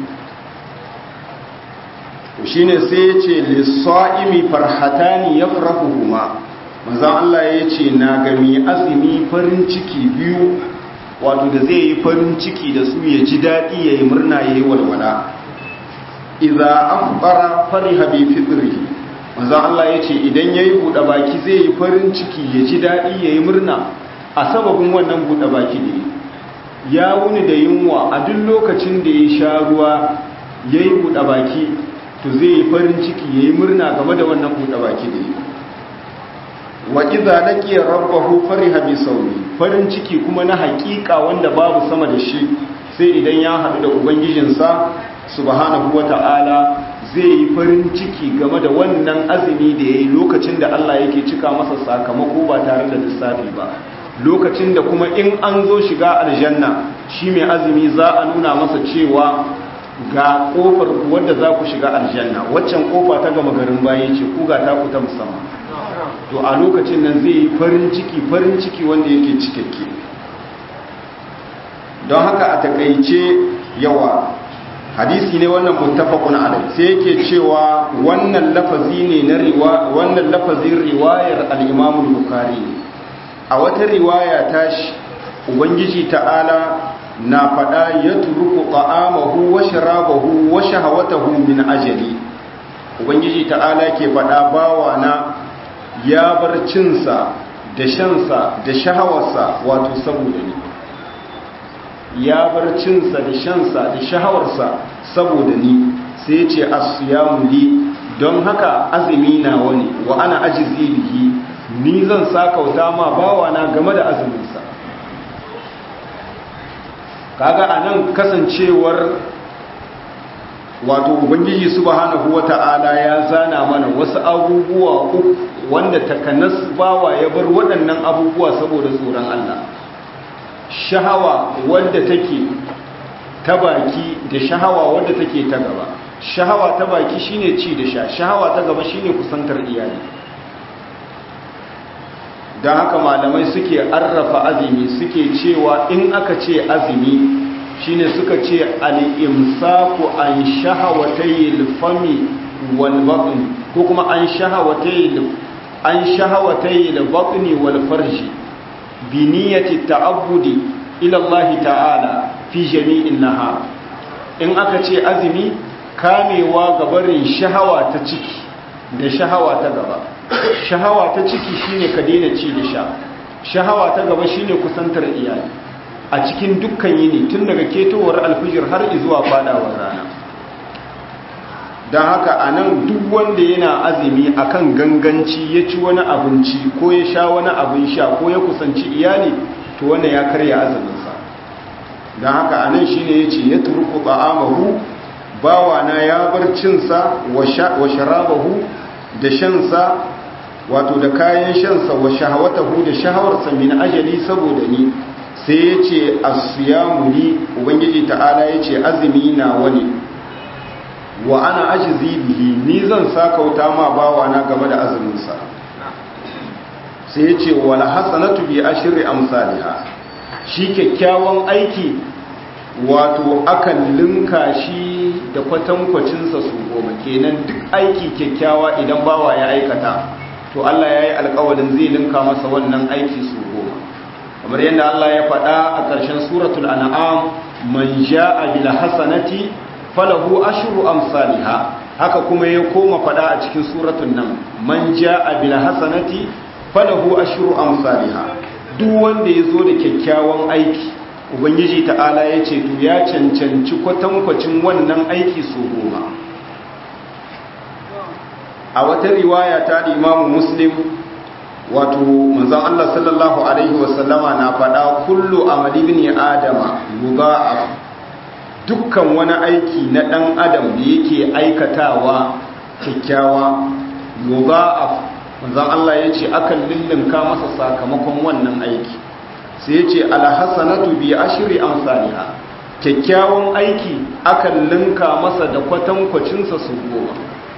to shine sai ya ce lissa'imi farhatani yafrahuhuma manzon Allah ya ce na ga mai azumi farin ciki biyu wato da zai yi farin ciki da su ya ji daɗi ya yi murna ya yi walwala iza afbara fariha bi fitrihi manzon Allah ya ce idan ya yi buɗe baki zai yi farin ciki ya ji daɗi ya yi murna a sababin wannan buɗe baki ne ya wuni da yunwa a duk lokacin da ya sha ruwa ya yi buɗe baki to zai yi farin ciki ya yi murna game da wannan buɗe baki da yi wa iza laqiya rabbahu fariha bi sawmi farin ciki kuma na hakika wanda babu sama da shi sai idan ya haɗu da ubangijinsa subhanahu wata'ala zai yi farin ciki game da wannan azumi da yayi lokacin da Allah yake cika masa sakamako ba tare da lissafi ba lokacin da kuma in an zo shiga aljanna shi mai azumi za a nuna masa cewa ga kofar wadda za ku shiga aljanna waccan kofa ta gama garin baya ce ku ga ta ku ta musamman to a lokacin nan zai yi farin ciki farin ciki wanda yake cikakke don haka a takaice yawa hadisi ne wannan muttafaqun alai sai yake cewa wannan lafazi ne na riwa wannan lafazin riwayar al-Imam al-Bukhari a wata riwaya tashi ubangiji ta'ala na fada yatruku ta'amahu wa sharabahu wa shahawatahu min ajali ubangiji ta'ala ke fada bawa na ya bar cinsa da shansa da shahawarsa wato saboda ni ya bar cinsa da shansa da shahawarsa saboda ni sai ce asiyamu li don haka azumi na wani wa ana ajizi bihi ni zan sakauta ma bawana game da azuminsa kaga anan kasancewar wato ubangiji subhanahu wata'ala ya zana mana wasu abubuwa uku wanda takanas bawa ya bar waɗannan abubuwa saboda tsoron Allah shahawa wadda take ta baki da shahawa wadda take ta gaba shahawa ta baki shine ci da sha shahawa ta gaba shine kusantar iyali don haka malamai suke arrafa azumi suke cewa in aka ce azumi shine suka ce al-imsaku an shahawatayil fami wal batn ko kuma an shahawatayil an shahawatayil batni wal farji bi niyyati ta'abbudi ila Allah ta'ala fi jami'in nahar in aka ce azumi kamewa ga barin shahawa ta ciki da shahawa ta gaba shahawa ta ciki shine ka daina ci da sha shahawa ta gaba shine kusantar iyali a cikin dukkan yini tun daga ketowar alfijir har zuwa fadawar rana don haka a nan duk wanda yana azumi akan ganganci ya ci wani abinci ko ya sha wani abin sha ko ya kusanci iyali to wanda ya karya azuminsa don haka a nan shine ya ce ya turku ba'amahu bawana ya bar cinsa wa sharabahu da shansa wato da kayan shansa wa shahawatahu da shahawarsa min ajali saboda ni sai ya ce asiyamu ni ubangiji ta'ala ya ce azumi na wani wa ana ajizi bihi ni zan sakauta ma bawana game da azuminsa sai ya ce wala hasanatu bi ashri amsalha shi kyakkyawan aiki wato akan linka shi da kwatankwacinsa su goma kenan duk aiki kyakkyawa idan bawa ya aikata to Allah ya yi alkawarin zai linka masa wannan aiki su goma kamar yadda Allah ya faɗa a ƙarshen suratul an'am man ja'a bil hasanati falahu ashru amsalha haka kuma ya koma faɗa a cikin suratul nan man ja'a bil hasanati falahu ashru amsalha duk wanda ya zo da kyakkyawan aiki ubangiji ta'ala ya ce to ya cancanci kwatankwacin wannan aiki su goma a wata riwaya ta da imamu muslim wato manzon Allah sallallahu alaihi wasallama na faɗa kullu amali bin adama yudha'af dukkan wani aiki na ɗan adam da yake aikatawa kyakkyawa yudha'af manzon Allah ya ce akan lullunka masa sakamakon wannan aiki sai ya ce alhassanatu bi ashri amsalha kyakkyawan aiki akan linka masa da kwatankwacinsa su goma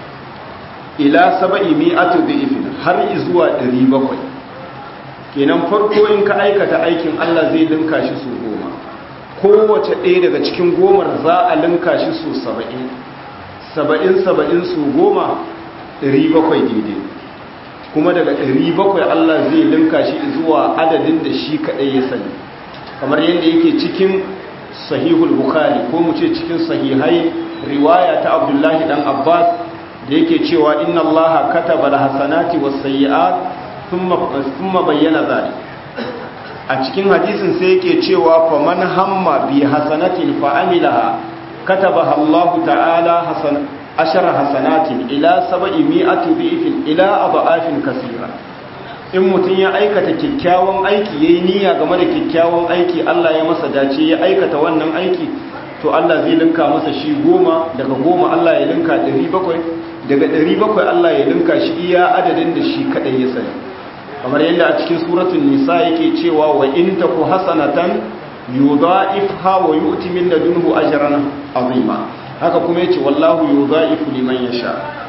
ila saba'i mi'atu dhifin har zuwa 700 kenan farko in ka aikata aikin Allah zai linka shi su goma kowace ɗaya daga cikin gomar za a linka shi su 70 70 70 su goma 700 daidai kuma daga 700 Allah zai linka shi zuwa adadin da shi kaɗai ya sani kamar yadda yake cikin sahihul bukhari ko mu ce cikin sahihai riwaya ta abdullahi dan abbas da yake cewa inna allaha kataba alhasanati was-sayyi'at thumma thumma bayyana zalik a cikin hadisin sai yake cewa faman hamma bi hasanatin fa amilaha katabaha allahu ta'ala hasan ashara hasanatin ila sab'i mi'ati bi'fin ila aba'afin kaseera in mutum ya aikata kyakkyawan aiki yayi niyya game da kyakkyawan aiki Allah ya masa dace ya aikata wannan aiki to Allah zai linka masa shi goma daga goma Allah ya linka 700 daga 700 Allah ya linka shi iya adadin da shi kadai ya sani kamar yadda a cikin suratul nisa yake cewa wa in taku hasanatan yudha'ifha wa yu'ti min ladunhu ajran azima haka kuma yace wallahu yudha'ifu liman yasha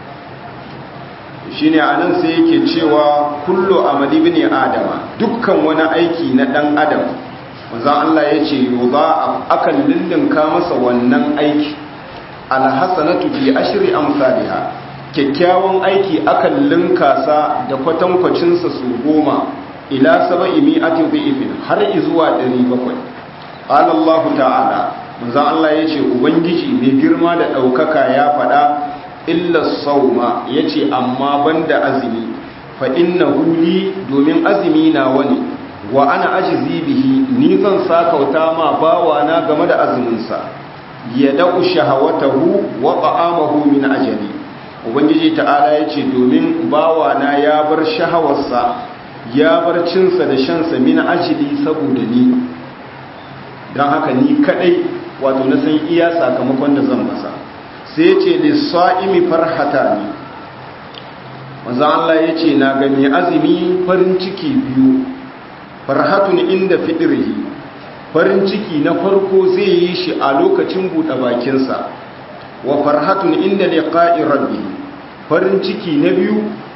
shine anan sai yake cewa kullu amali ibn adama dukkan wani aiki na dan adam manzon Allah yace yudha'af akan lillinka masa wannan aiki alhasanatu bi ashri amsalha kyakkyawan aiki akan linka sa da kwatankwacin sa su goma ila sab'i mi'ati dhifin har zuwa 700 qala Allah ta'ala manzon Allah yace ubangiji mai girma da daukaka ya faɗa illa sauma yace amma banda azumi fa innahu li domin azumi na wani wa ana ajzi bihi ni zan sakauta ma bawa na game da azumin sa ya da'u shahawatahu wa ta'amahu min ajali ubangiji ta'ala yace domin bawa na ya bar shahawarsa ya bar cinsa da shansa min ajli saboda ni dan haka ni kadai wato na san iya sakamakon da zan masa sai ya ce lissa'imi farhata ne wanzan Allah ya ce na ga mai azumi farin ciki biyu farhatun inda fiɗirhi farin ciki na farko zai yi shi a lokacin buɗe bakinsa wa farhatun inda liqa'i rabbi farin ciki na biyu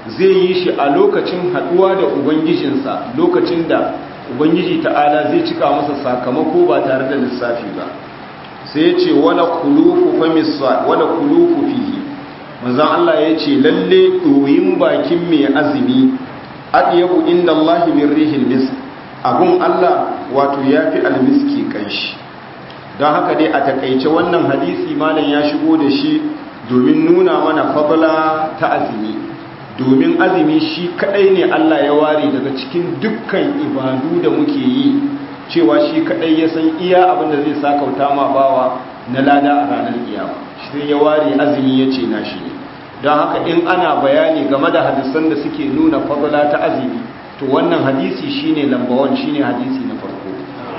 zai yi shi a lokacin haduwa da ubangijinsa lokacin da ubangiji ta'ala zai cika masa sakamako ba tare da lissafi ba sai ya ce wala kulufu famisa wala kulufu fihi manzon Allah ya ce lalle doyin bakin mai azumi adiyabu inda Allah min rihil misk abun Allah wato yafi almiski kanshi don haka dai a takaice wannan hadisi malam ya shigo da shi domin nuna mana fadla ta azumi domin azumi shi kadai ne Allah ya ware daga cikin dukkan ibadu da muke yi cewa shi kadai ya san iya abin da zai sakauta ma bawa na lada a ranar kiyama shi ya ware azumi ya ce na shi ne don haka in ana bayani game da hadisan da suke nuna fadla ta azumi to wannan hadisi shine lambawan shine hadisi na farko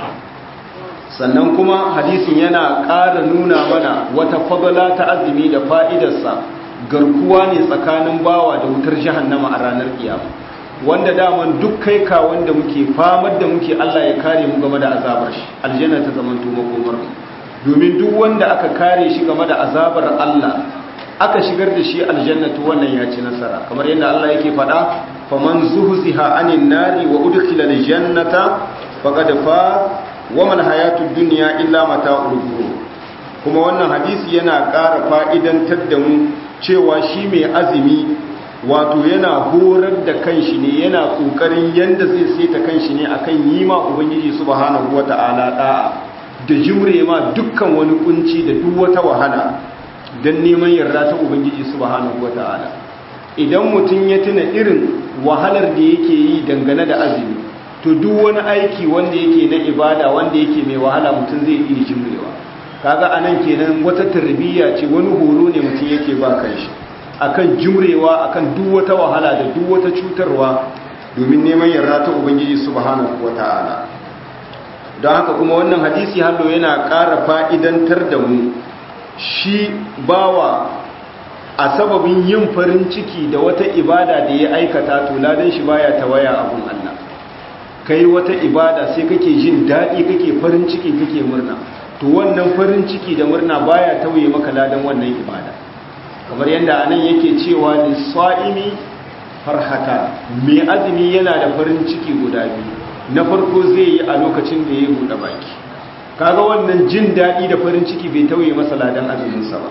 sannan kuma hadisin yana ƙara nuna mana wata fadla ta azumi da fa'idarsa garkuwa ne tsakanin bawa da wutar jahannama a ranar kiyama wanda daman duk kai ka wanda muke famar da muke Allah ya kare mu game da azabar shi aljanna ta zamanto makomar domin duk wanda aka kare shi game da azabar Allah aka shigar da shi aljanna to wannan ya ci nasara kamar yadda Allah yake faɗa faman zuhziha anin nari wa udkhila aljannata faqad fa wa man hayatud dunya illa mata'ul ghurur kuma wannan hadisi yana ƙara fa'idantar da mu cewa shi mai azumi wato yana horar da kanshi ne yana kokarin yanda zai saita kanshi ne akan yi ma ubangiji subhanahu wata'ala da'a da jure ma dukkan wani kunci da duk wata wahala dan neman yarda ta ubangiji subhanahu wata'ala idan mutum ya tuna irin wahalar da yake yi dangane da azumi to duk wani aiki wanda yake na ibada wanda yake mai wahala mutum zai iya jimrewa kaga anan kenan wata tarbiyya ce wani horo ne mutum yake ba kanshi akan jimrewa akan duk wata wahala da duk wata cutarwa domin neman yarda ta ubangiji subhanahu wataala don haka kuma wannan hadisi hallo yana ƙara fa'idantar da mu shi bawa a sababin yin farin ciki da wata ibada da ya aikata to ladan shi baya tawaya abun Allah kai wata ibada sai kake jin daɗi kake farin ciki kake murna to wannan farin ciki da murna baya tauye maka ladan wannan ibada kamar yadda anan yake cewa lisa'imi farhata mai azumi yana da farin ciki guda biyu na farko zai yi a lokacin da ya buɗe baki kaga wannan jin daɗi da farin ciki bai tauye masa ladan azuminsa ba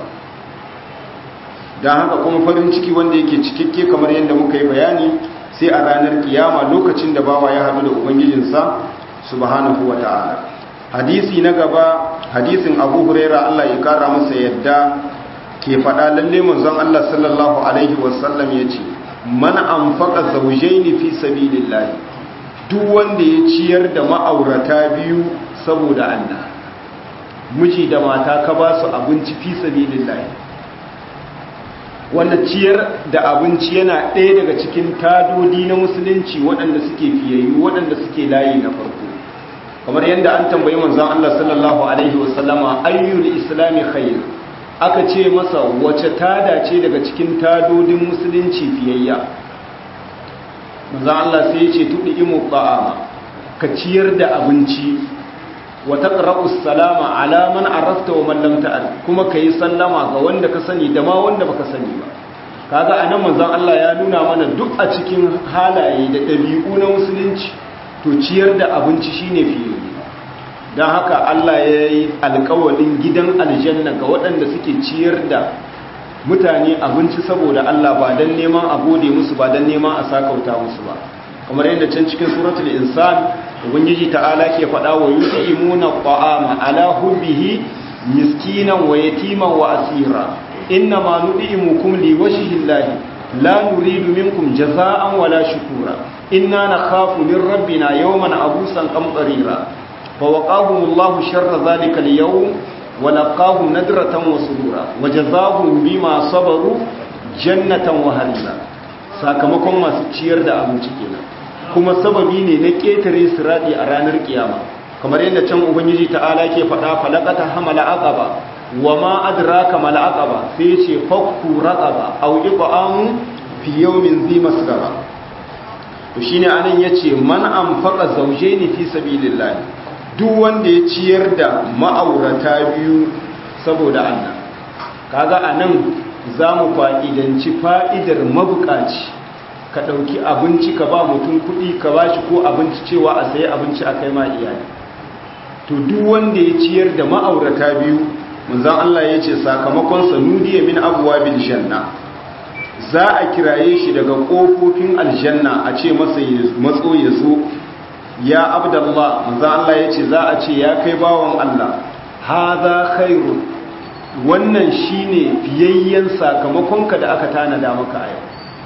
don haka kuma farin ciki wanda yake cikakke kamar yadda muka yi bayani sai a ranar kiyama lokacin da bawa ya haɗu da ubangijinsa subhanahu wa ta'ala hadisi na gaba hadisin abu huraira allah ya kara masa yadda ke faɗa lalle manzon allah sallallahu alaihi wasallam ya ce man anfaqa zawjaini fi sabilillah duk wanda ya ciyar da ma'aurata biyu saboda allah miji da mata ka ba su abinci fi sabilillah wanda ciyar da abinci yana ɗaya daga cikin tadodi na musulunci waɗanda suke fiyayyu waɗanda suke layi na farko kamar yadda an tambayi manzon Allah sallallahu alaihi wasallama ayyul islami khair aka ce masa wace tada ce daga cikin tadodin musulunci fiyayya manzon Allah sai ya ce tudi imu ta'ama ka ciyar da abinci wa taqra'u salama ala man arafta wa man lam ta'rif kuma kai sallama ga wanda ka sani da ma wanda baka sani ba kaga anan manzon Allah ya nuna mana duk a cikin halaye da dabi'u na musulunci to ciyar da abinci shine fiye dan haka Allah ya yi alƙawalin gidan aljanna ga waɗanda suke ciyar da mutane abinci saboda Allah ba dan neman a gode musu ba dan neman a sakauta musu ba kamar yadda can cikin suratul insan ubangiji ta'ala ke faɗa wa yut'imuna ta'ama ala hubbihi miskinan wa yatiman wa asira inna ma nud'imukum liwajhi llahi la nuridu minkum jazaa'an wala shukura inna nakhafu min rabbina yawman abusan qamtarira fawaqahum Allahu sharra dhalika al-yawm wa laqahum nadratan wa surura wa jazaahum bima sabaru jannatan wa harira sakamakon masu ciyar da abinci kenan kuma sababi ne na ƙetare siradi a ranar kiyama kamar yadda can ubangiji ta'ala ke faɗa falakata hamala aqaba wa ma adraka mal aqaba sai ce fakku raqaba aw iqamu fi yawmin zi masgara to shine anan yace man anfaqa zawjaini fi sabilillah duk wanda ya ciyar da ma'aurata biyu saboda Allah kaga anan zamu fa'idanci fa'idar mabukaci ka ɗauki abinci ka ba mutum kuɗi ka ba shi ko abinci cewa a sayi abinci a kai ma iyali to duk wanda ya ciyar da ma'aurata biyu manzan Allah ya ce sakamakonsa nudiya min abuwa bil janna za a kiraye shi daga ƙofofin aljanna a ce masa matso ya zo ya abdallah manzan Allah ya ce za a ce ya kai bawan Allah haza khairu wannan shine fiyayyen sakamakonka da aka tanada maka a yau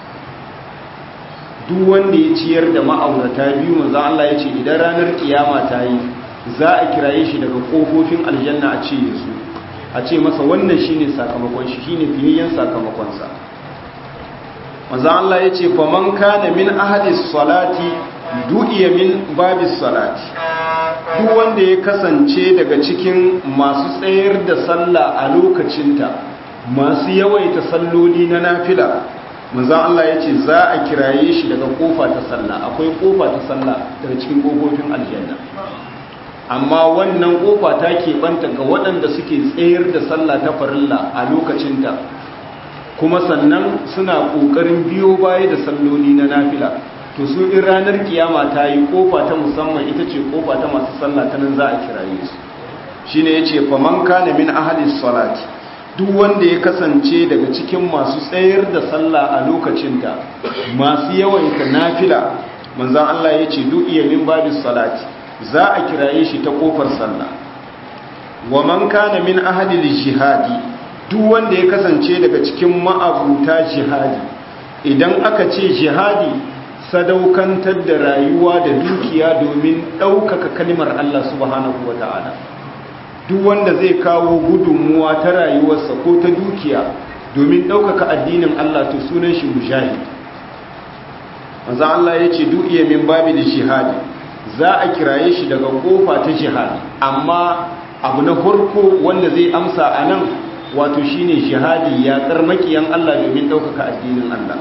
duk wanda ya ciyar da ma'aurata biyu manzan Allah ya ce idan ranar kiyama ta yi za a kiraye shi daga ƙofofin aljanna a ce ya zo a ce masa wannan shine sakamakon shi shine fiyayyen sakamakonsa manzan Allah ya ce faman kana min ahadis salati du'iya min babis salati duk wanda ya kasance daga cikin masu tsayar da sallah a lokacinta masu yawaita salloli na nafila manzan Allah ya ce za a kiraye shi daga kofa ta sallah akwai kofa ta sallah daga cikin kofofin aljanna amma wannan kofa ta keɓanta ga waɗanda suke tsayar da sallah ta farilla a lokacinta kuma sannan suna ƙoƙarin biyo baya da salloli na nafila to su in ranar kiyama ta yi kofa ta musamman ita ce kofa ta masu sallah ta nan za a kiraye su shi ne ya ce faman kana min ahalis salati duk wanda ya kasance daga cikin masu tsayar da sallah a lokacinta masu yawaita nafila manzan Allah ya ce duk iya min babis salati za a kiraye shi ta kofar sallah wa man kana min ahadil jihadi duk wanda ya kasance daga cikin ma'abuta jihadi idan aka ce jihadi sadaukantar da rayuwa da dukiya domin ɗaukaka kalmar Allah subhanahu wa ta'ala duk wanda zai kawo gudunmuwa ta rayuwarsa ko ta dukiya domin ɗaukaka addinin Allah to sunan shi mujahid manzo Allah ya ce duk iya min babi da jihadi za a kiraye shi daga kofa ta jihadi amma abu na farko wanda zai amsa a nan wato shine jihadi ya makiyan Allah domin ɗaukaka addinin Allah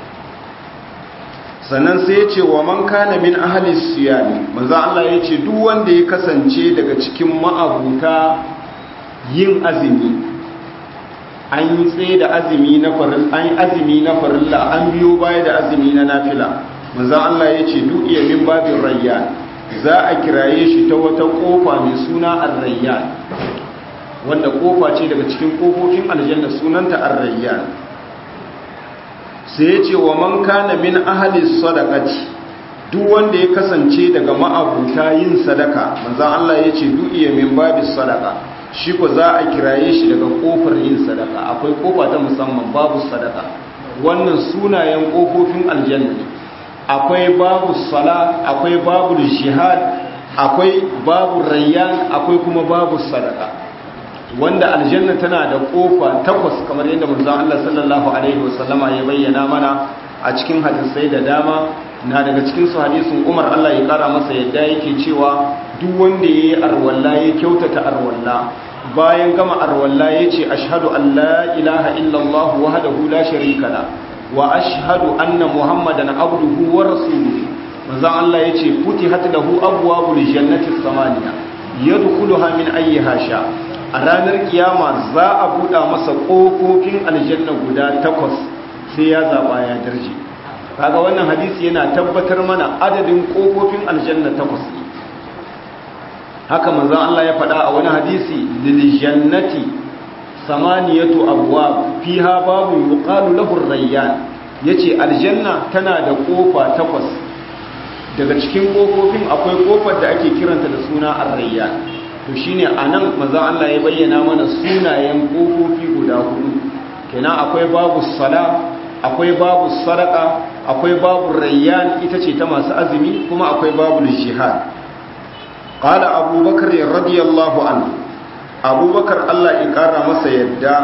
sannan sai ya ce wa man kana min ahalis siyami manzo Allah ya ce duk wanda ya kasance daga cikin ma'abuta yin azumi an yi tsaye da azumi na farilla an yi azumi na farilla an biyo baya da azumi na nafila manzo Allah ya ce duk iya min babin rayyan za a kiraye shi ta wata kofa mai suna ar-rayyan wanda kofa ce daga cikin kofofin aljanna sunanta ar-rayyan sai ya ce wa man kana min ahalis sadaqati duk wanda ya kasance daga ma'abuta yin sadaka manzon Allah ya ce duk iya min babis sadaqa shi ko za a kiraye shi daga kofar yin sadaka akwai kofa ta musamman babu sadaka wannan sunayen kofofin aljanna ne akwai babu sala akwai babu jihad akwai babu rayyan akwai kuma babu sadaka wanda aljanna tana da kofa takwas kamar yadda manzon Allah sallallahu alaihi wasallama ya bayyana mana a cikin hadisai da dama na daga cikin su hadisin Umar Allah ya kara masa yadda yake cewa duk wanda yayi arwalla ya kyautata arwalla bayan gama arwalla yace ashhadu an la ilaha illallah wahdahu la sharika la wa ashhadu anna muhammadan abduhu wa rasuluhu manzon Allah yace futihat lahu abwabul jannati thamaniya yadkhuluha min ayyiha sha a ranar kiyama za a buɗa masa ƙofofin aljanna guda takwas sai ya zaɓa ya darje kaga wannan hadisi yana tabbatar mana adadin ƙofofin aljanna takwas ne haka manzon Allah ya faɗa a wani hadisi lil jannati samaniyatu abwab fiha babu yuqalu lahu ar-rayyan yace aljanna tana da ƙofa takwas daga cikin ƙofofin akwai ƙofar da ake kiranta da suna ar-rayyan to shine anan maza Allah ya bayyana mana sunayen kofofi guda hudu kenan akwai babu sala akwai babu sadaka akwai babu rayyan ita ce ta masu azumi kuma akwai babu jihad qala abubakar radiyallahu anhu abubakar Allah ya kara masa yadda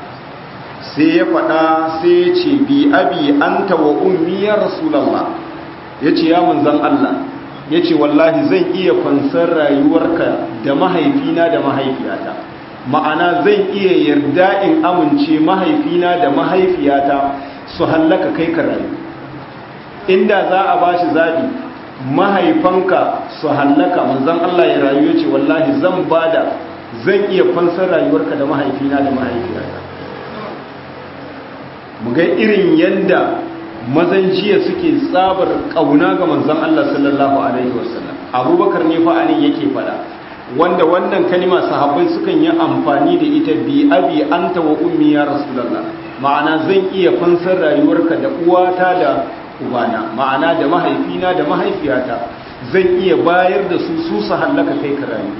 sai ya faɗa sai ya ce bi abi anta wa ummi ya rasulullah yace ya manzon Allah ya ce wallahi zan iya fansar rayuwarka da mahaifina da mahaifiyata ma'ana zan iya yarda in amince mahaifina da mahaifiyata su hallaka kai ka rayu inda za a ba shi zaɓi mahaifanka su hallaka manzan Allah ya rayu ya ce wallahi zan bada zan iya fansar rayuwarka da mahaifina da mahaifiyata mu ga irin yadda mazan jiya suke tsabar kauna ga manzon Allah sallallahu alaihi wasallam abubakar ne fa anan yake fada wanda wannan kalima sahabbai sukan yi amfani da ita bi abi anta wa ummi ya rasulullah ma'ana zan iya fansar rayuwarka da uwata da ubana ma'ana da mahaifina da mahaifiyata zan iya bayar da su su su hallaka kai ka rayu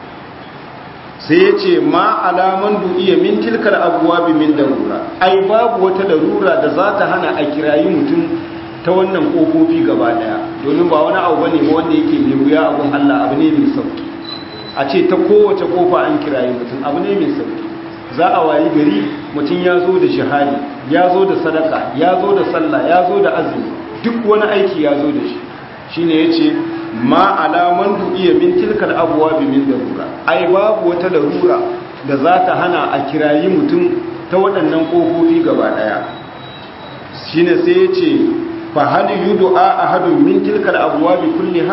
sai ya ce ma alaman du'iya min tilkar abuwa bi min darura ai babu wata darura da za ta hana a kirayi mutum ta wannan kofofi gaba daya domin ba wani abu bane ba wanda yake mai wuya abun Allah abu ne mai sauki a ce ta kowace kofa an kirayi mutum abu ne mai sauki za a wayi gari mutum ya zo da shahadi ya zo da sadaka ya zo da sallah ya zo da azumi duk wani aiki ya zo da shi shine yace ma alaman du'iya min tilkal abwabi min darura ai babu wata darura da za ta hana a kirayi mutum ta waɗannan kofofi gaba daya shine sai yace fa hal yud'a ahadun min tilkal abwabi kulliha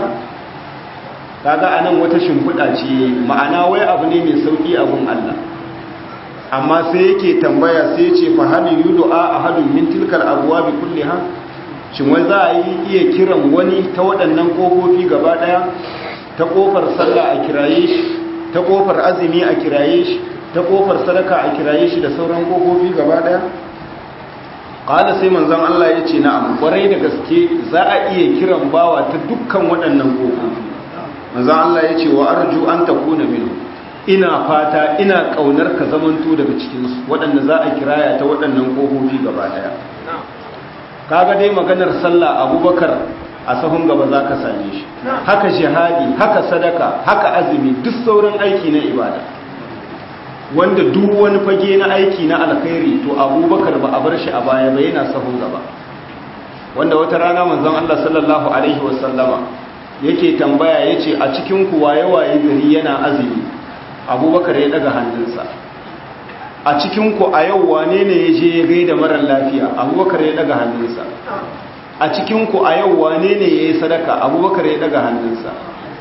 kaga anan wata shimfiɗa ce ma'ana wai abu ne mai sauki abun Allah amma sai yake tambaya sai yace fa hal yud'a ahadun min tilkal abwabi kulliha shin wai za a yi iya kiran wani ta waɗannan ƙofofi gaba ɗaya ta ƙofar sallah a kiraye shi ta ƙofar azumi a kiraye shi ta ƙofar sadaka a kiraye shi da sauran ƙofofi gaba ɗaya ƙada sai manzon Allah ya ce na'am ƙwarai da gaske za a iya kiran bawa ta dukkan waɗannan ƙofofi manzon Allah ya ce wa arju an takuna minhu ina fata ina ƙaunar ka zamanto daga cikinsu waɗanda za a kiraya ta waɗannan ƙofofi gaba ɗaya kaga dai maganar sallah abubakar a sahun gaba za ka same shi haka jihadi haka sadaka haka azumi duk sauran aiki na ibada wanda duk wani fage na aiki na alkhairi to abubakar ba a bar shi a baya ba yana sahun gaba wanda wata rana manzon Allah sallallahu alaihi wasallama yake tambaya yace a cikin ku waye waye gari yana azumi abubakar ya daga hannunsa a cikinku a yau wane ne ya je ya gaida marar lafiya abubakar ya daga hannunsa a cikinku a yau wane ne ya yi sadaka abubakar ya daga hannunsa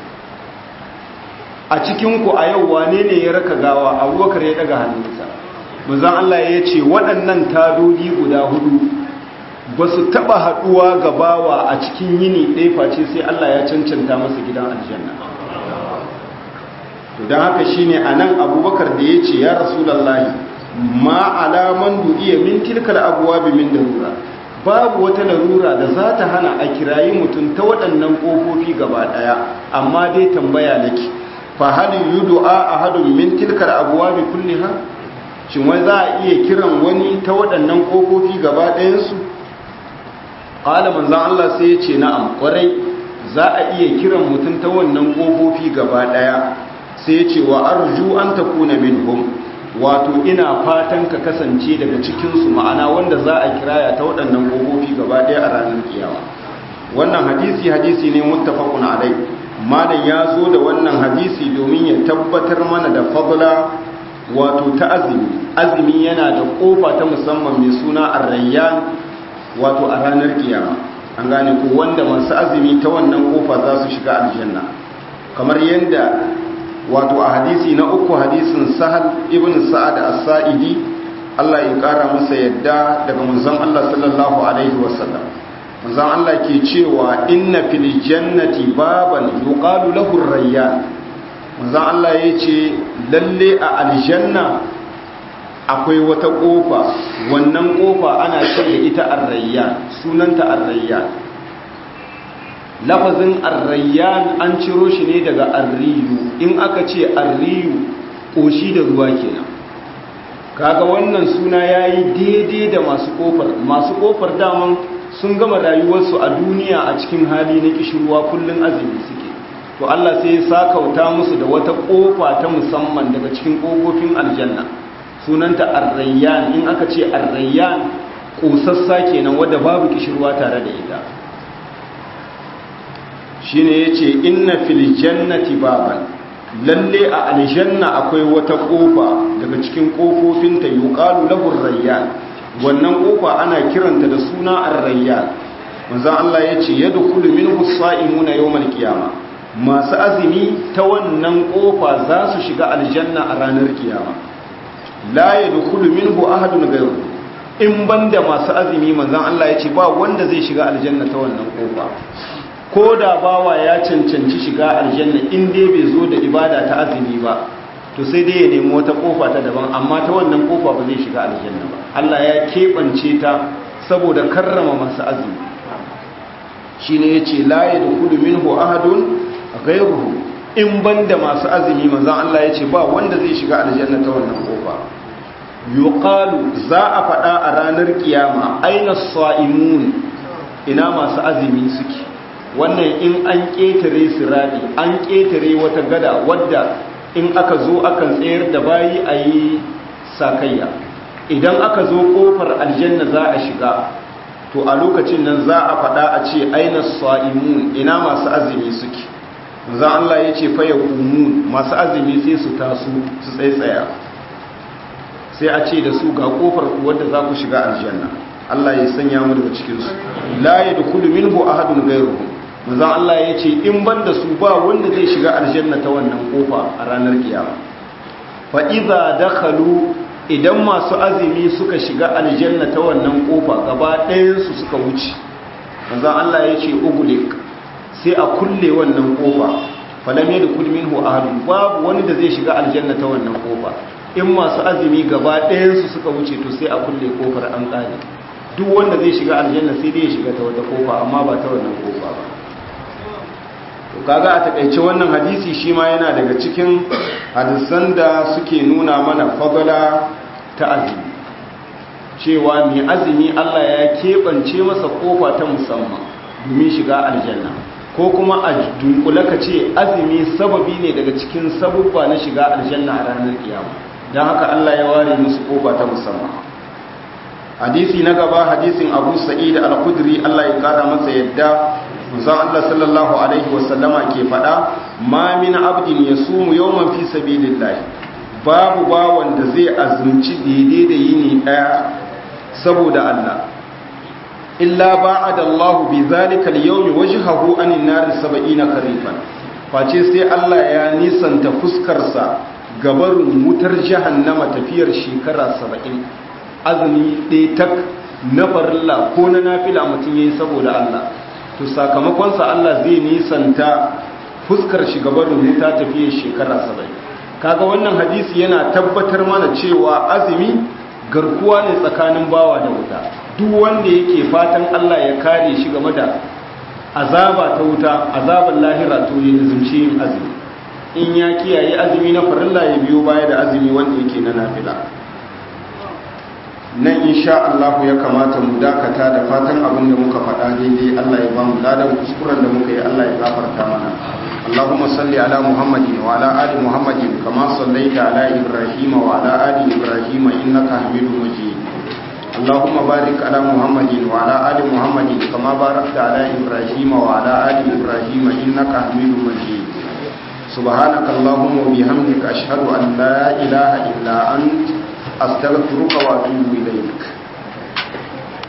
a cikinku a yau wane ne ya raka gawa abubakar ya daga hannunsa muzan Allah ya ce waɗannan tadodi guda hudu ba su taɓa haɗuwa ga bawa a cikin yini ɗaya face sai Allah ya cancanta masa gidan aljanna don haka shine a nan abubakar da ya ce ya rasulallahi ma alaman du'iya min tilkal abwabi min darura babu wata larura da za ta hana a kirayi mutum ta waɗannan ƙofofi gaba ɗaya amma dai tambaya nake fa hal yud'a ahadun min tilkal abwabi kulliha shin wai za a iya kiran wani ta waɗannan ƙofofi gaba ɗayan su qala manzon Allah sai ya ce na'am kwarai za a iya kiran mutum ta wannan ƙofofi gaba ɗaya sai ya ce wa arju an takuna minhum wato ina fatan ka kasance daga cikinsu ma'ana wanda za a kiraya ta waɗannan ƙofofi gaba ɗaya a ranar kiyama wannan hadisi hadisi ne muttafaqun alai malam ya zo da wannan hadisi domin ya tabbatar mana da fadla wato ta azumi azumi yana da ƙofa ta musamman mai suna arrayyan wato a ranar kiyama an gane ko wanda masu azumi ta wannan ƙofa za su shiga aljanna kamar yadda wato a hadisi na uku hadisin sahal ibn sa'ad as-sa'idi Allah ya kara masa yadda daga manzon Allah sallallahu alaihi wasallam manzon Allah ke cewa inna fil jannati baban yuqalu lahu ar-rayyan manzon Allah yace lalle a aljanna akwai wata kofa wannan kofa ana ce da ita ar-rayyan sunanta ar-rayyan lafazin arrayyan an ciro shi ne daga arriyu in aka ce arriyu ƙoshi da ruwa kenan kaga wannan suna ya yi daidai da masu ƙofar masu ƙofar daman sun gama rayuwarsu a duniya a cikin hali na ƙishirwa kullum azumi suke to Allah sai ya sakauta musu da wata ƙofa ta musamman daga cikin ƙofofin aljanna sunanta arrayyan in aka ce arrayyan ƙosassa kenan wadda babu ƙishirwa tare da ita shine yace inna fil jannati baban lalle a aljanna akwai wata kofa daga cikin kofofinta yuqalu lahu rayyan wannan kofa ana kiranta da suna ar-rayyan manzo Allah yace yadkhulu minhu as-sa'imuna yawmal qiyama masu azumi ta wannan kofa za su shiga aljanna a ranar kiyama la yadkhulu minhu ahadun ghayru in banda masu azumi manzon Allah ya ce ba wanda zai shiga aljanna ta wannan kofa ko da bawa ya cancanci shiga aljanna in dai bai zo da ibada ta azumi ba to sai dai ya nemi wata kofa ta daban amma ta wannan kofa ba zai shiga aljanna ba Allah ya keɓance ta saboda karrama masu azumi shine yace la yadkhulu minhu ahadun ghayruhu in banda masu azumi manzon Allah yace ba wanda zai shiga aljanna ta wannan kofa yuqalu za a faɗa a ranar kiyama aina sa'imun ina masu azumi suke wannan in an ƙetare siradi an ƙetare wata gada wadda in aka zo akan tsayar da bayi a yi sakayya idan aka zo ƙofar aljanna za a shiga to a lokacin nan za a faɗa a ce aina sa'imun ina masu azumi suke za Allah ya ce faya umun masu azumi sai su taso su tsaitsaya sai a ce da su ga ƙofar wadda za ku shiga aljanna Allah ya sanya mu daga cikinsu la yadkhulu minhu ahadun ghayruhu manzon Allah ya ce in ban da su ba wanda zai shiga aljanna ta wannan kofa a ranar kiyama fa idza dakhalu idan masu azumi suka shiga aljanna ta wannan kofa gaba ɗayan su suka wuce manzon Allah ya ce ugulik sai a kulle wannan kofa falam yadkhul minhu ahadun babu wani da zai shiga aljanna ta wannan kofa in masu azumi gaba ɗayan su suka wuce to sai a kulle kofar an tsare duk wanda zai shiga aljanna sai dai ya shiga ta wata kofa amma ba ta wannan kofa ba to kaga a takaice wannan hadisi shi ma yana daga cikin hadisan da suke nuna mana fadala ta azumi cewa mai azumi Allah ya keɓance masa kofa ta musamman domin shiga aljanna ko kuma a dunkula ka ce azumi sababi ne daga cikin sabubba na shiga aljanna a ranar kiyama don haka Allah ya ware musu kofa ta musamman hadisi na gaba hadisin abu sa'id al-khudri Allah ya kara masa yadda manzon Allah sallallahu alaihi wasallama ke fada ma min abdin yasumu yawman fi sabilillah babu bawan da zai azumci daidai da yini daya saboda Allah illa ba'ada Allah bi zalika al-yawmi wajhahu anin nar 70 karifan face sai Allah ya nisanta fuskarsa gabarin wutar jahannama tafiyar shekara 70 azumi ɗaya tak na farilla ko na nafila mutum ya yi saboda Allah to sakamakonsa Allah zai nisanta fuskar shugabarin wuta tafiye shekara saba'in kaga wannan hadisi yana tabbatar mana cewa azumi garkuwa ne tsakanin bawa da wuta duk wanda yake fatan Allah ya kare shi game da azaba ta wuta azaban lahira to ya zumci yin azumi in ya kiyaye azumi na farilla ya biyo baya da azumi wanda yake na nafila nan insha Allah ya kamata mu dakata da fatan abin da muka faɗa daidai Allah ya ba mu ladan kuskuren da muka yi Allah ya gafarta mana Allahumma salli ala Muhammadin wa ala ali Muhammadin kama sallaita ala Ibrahim wa ala ali Ibrahim innaka Hamidum Majid Allahumma barik ala Muhammadin wa ala ali Muhammadin kama barakta ala Ibrahim wa ala ali Ibrahim innaka Hamidum Majid سبحانك اللهم وبحمدك أشهد أن لا إله إلا أنت أستغفرك وأتوب إليك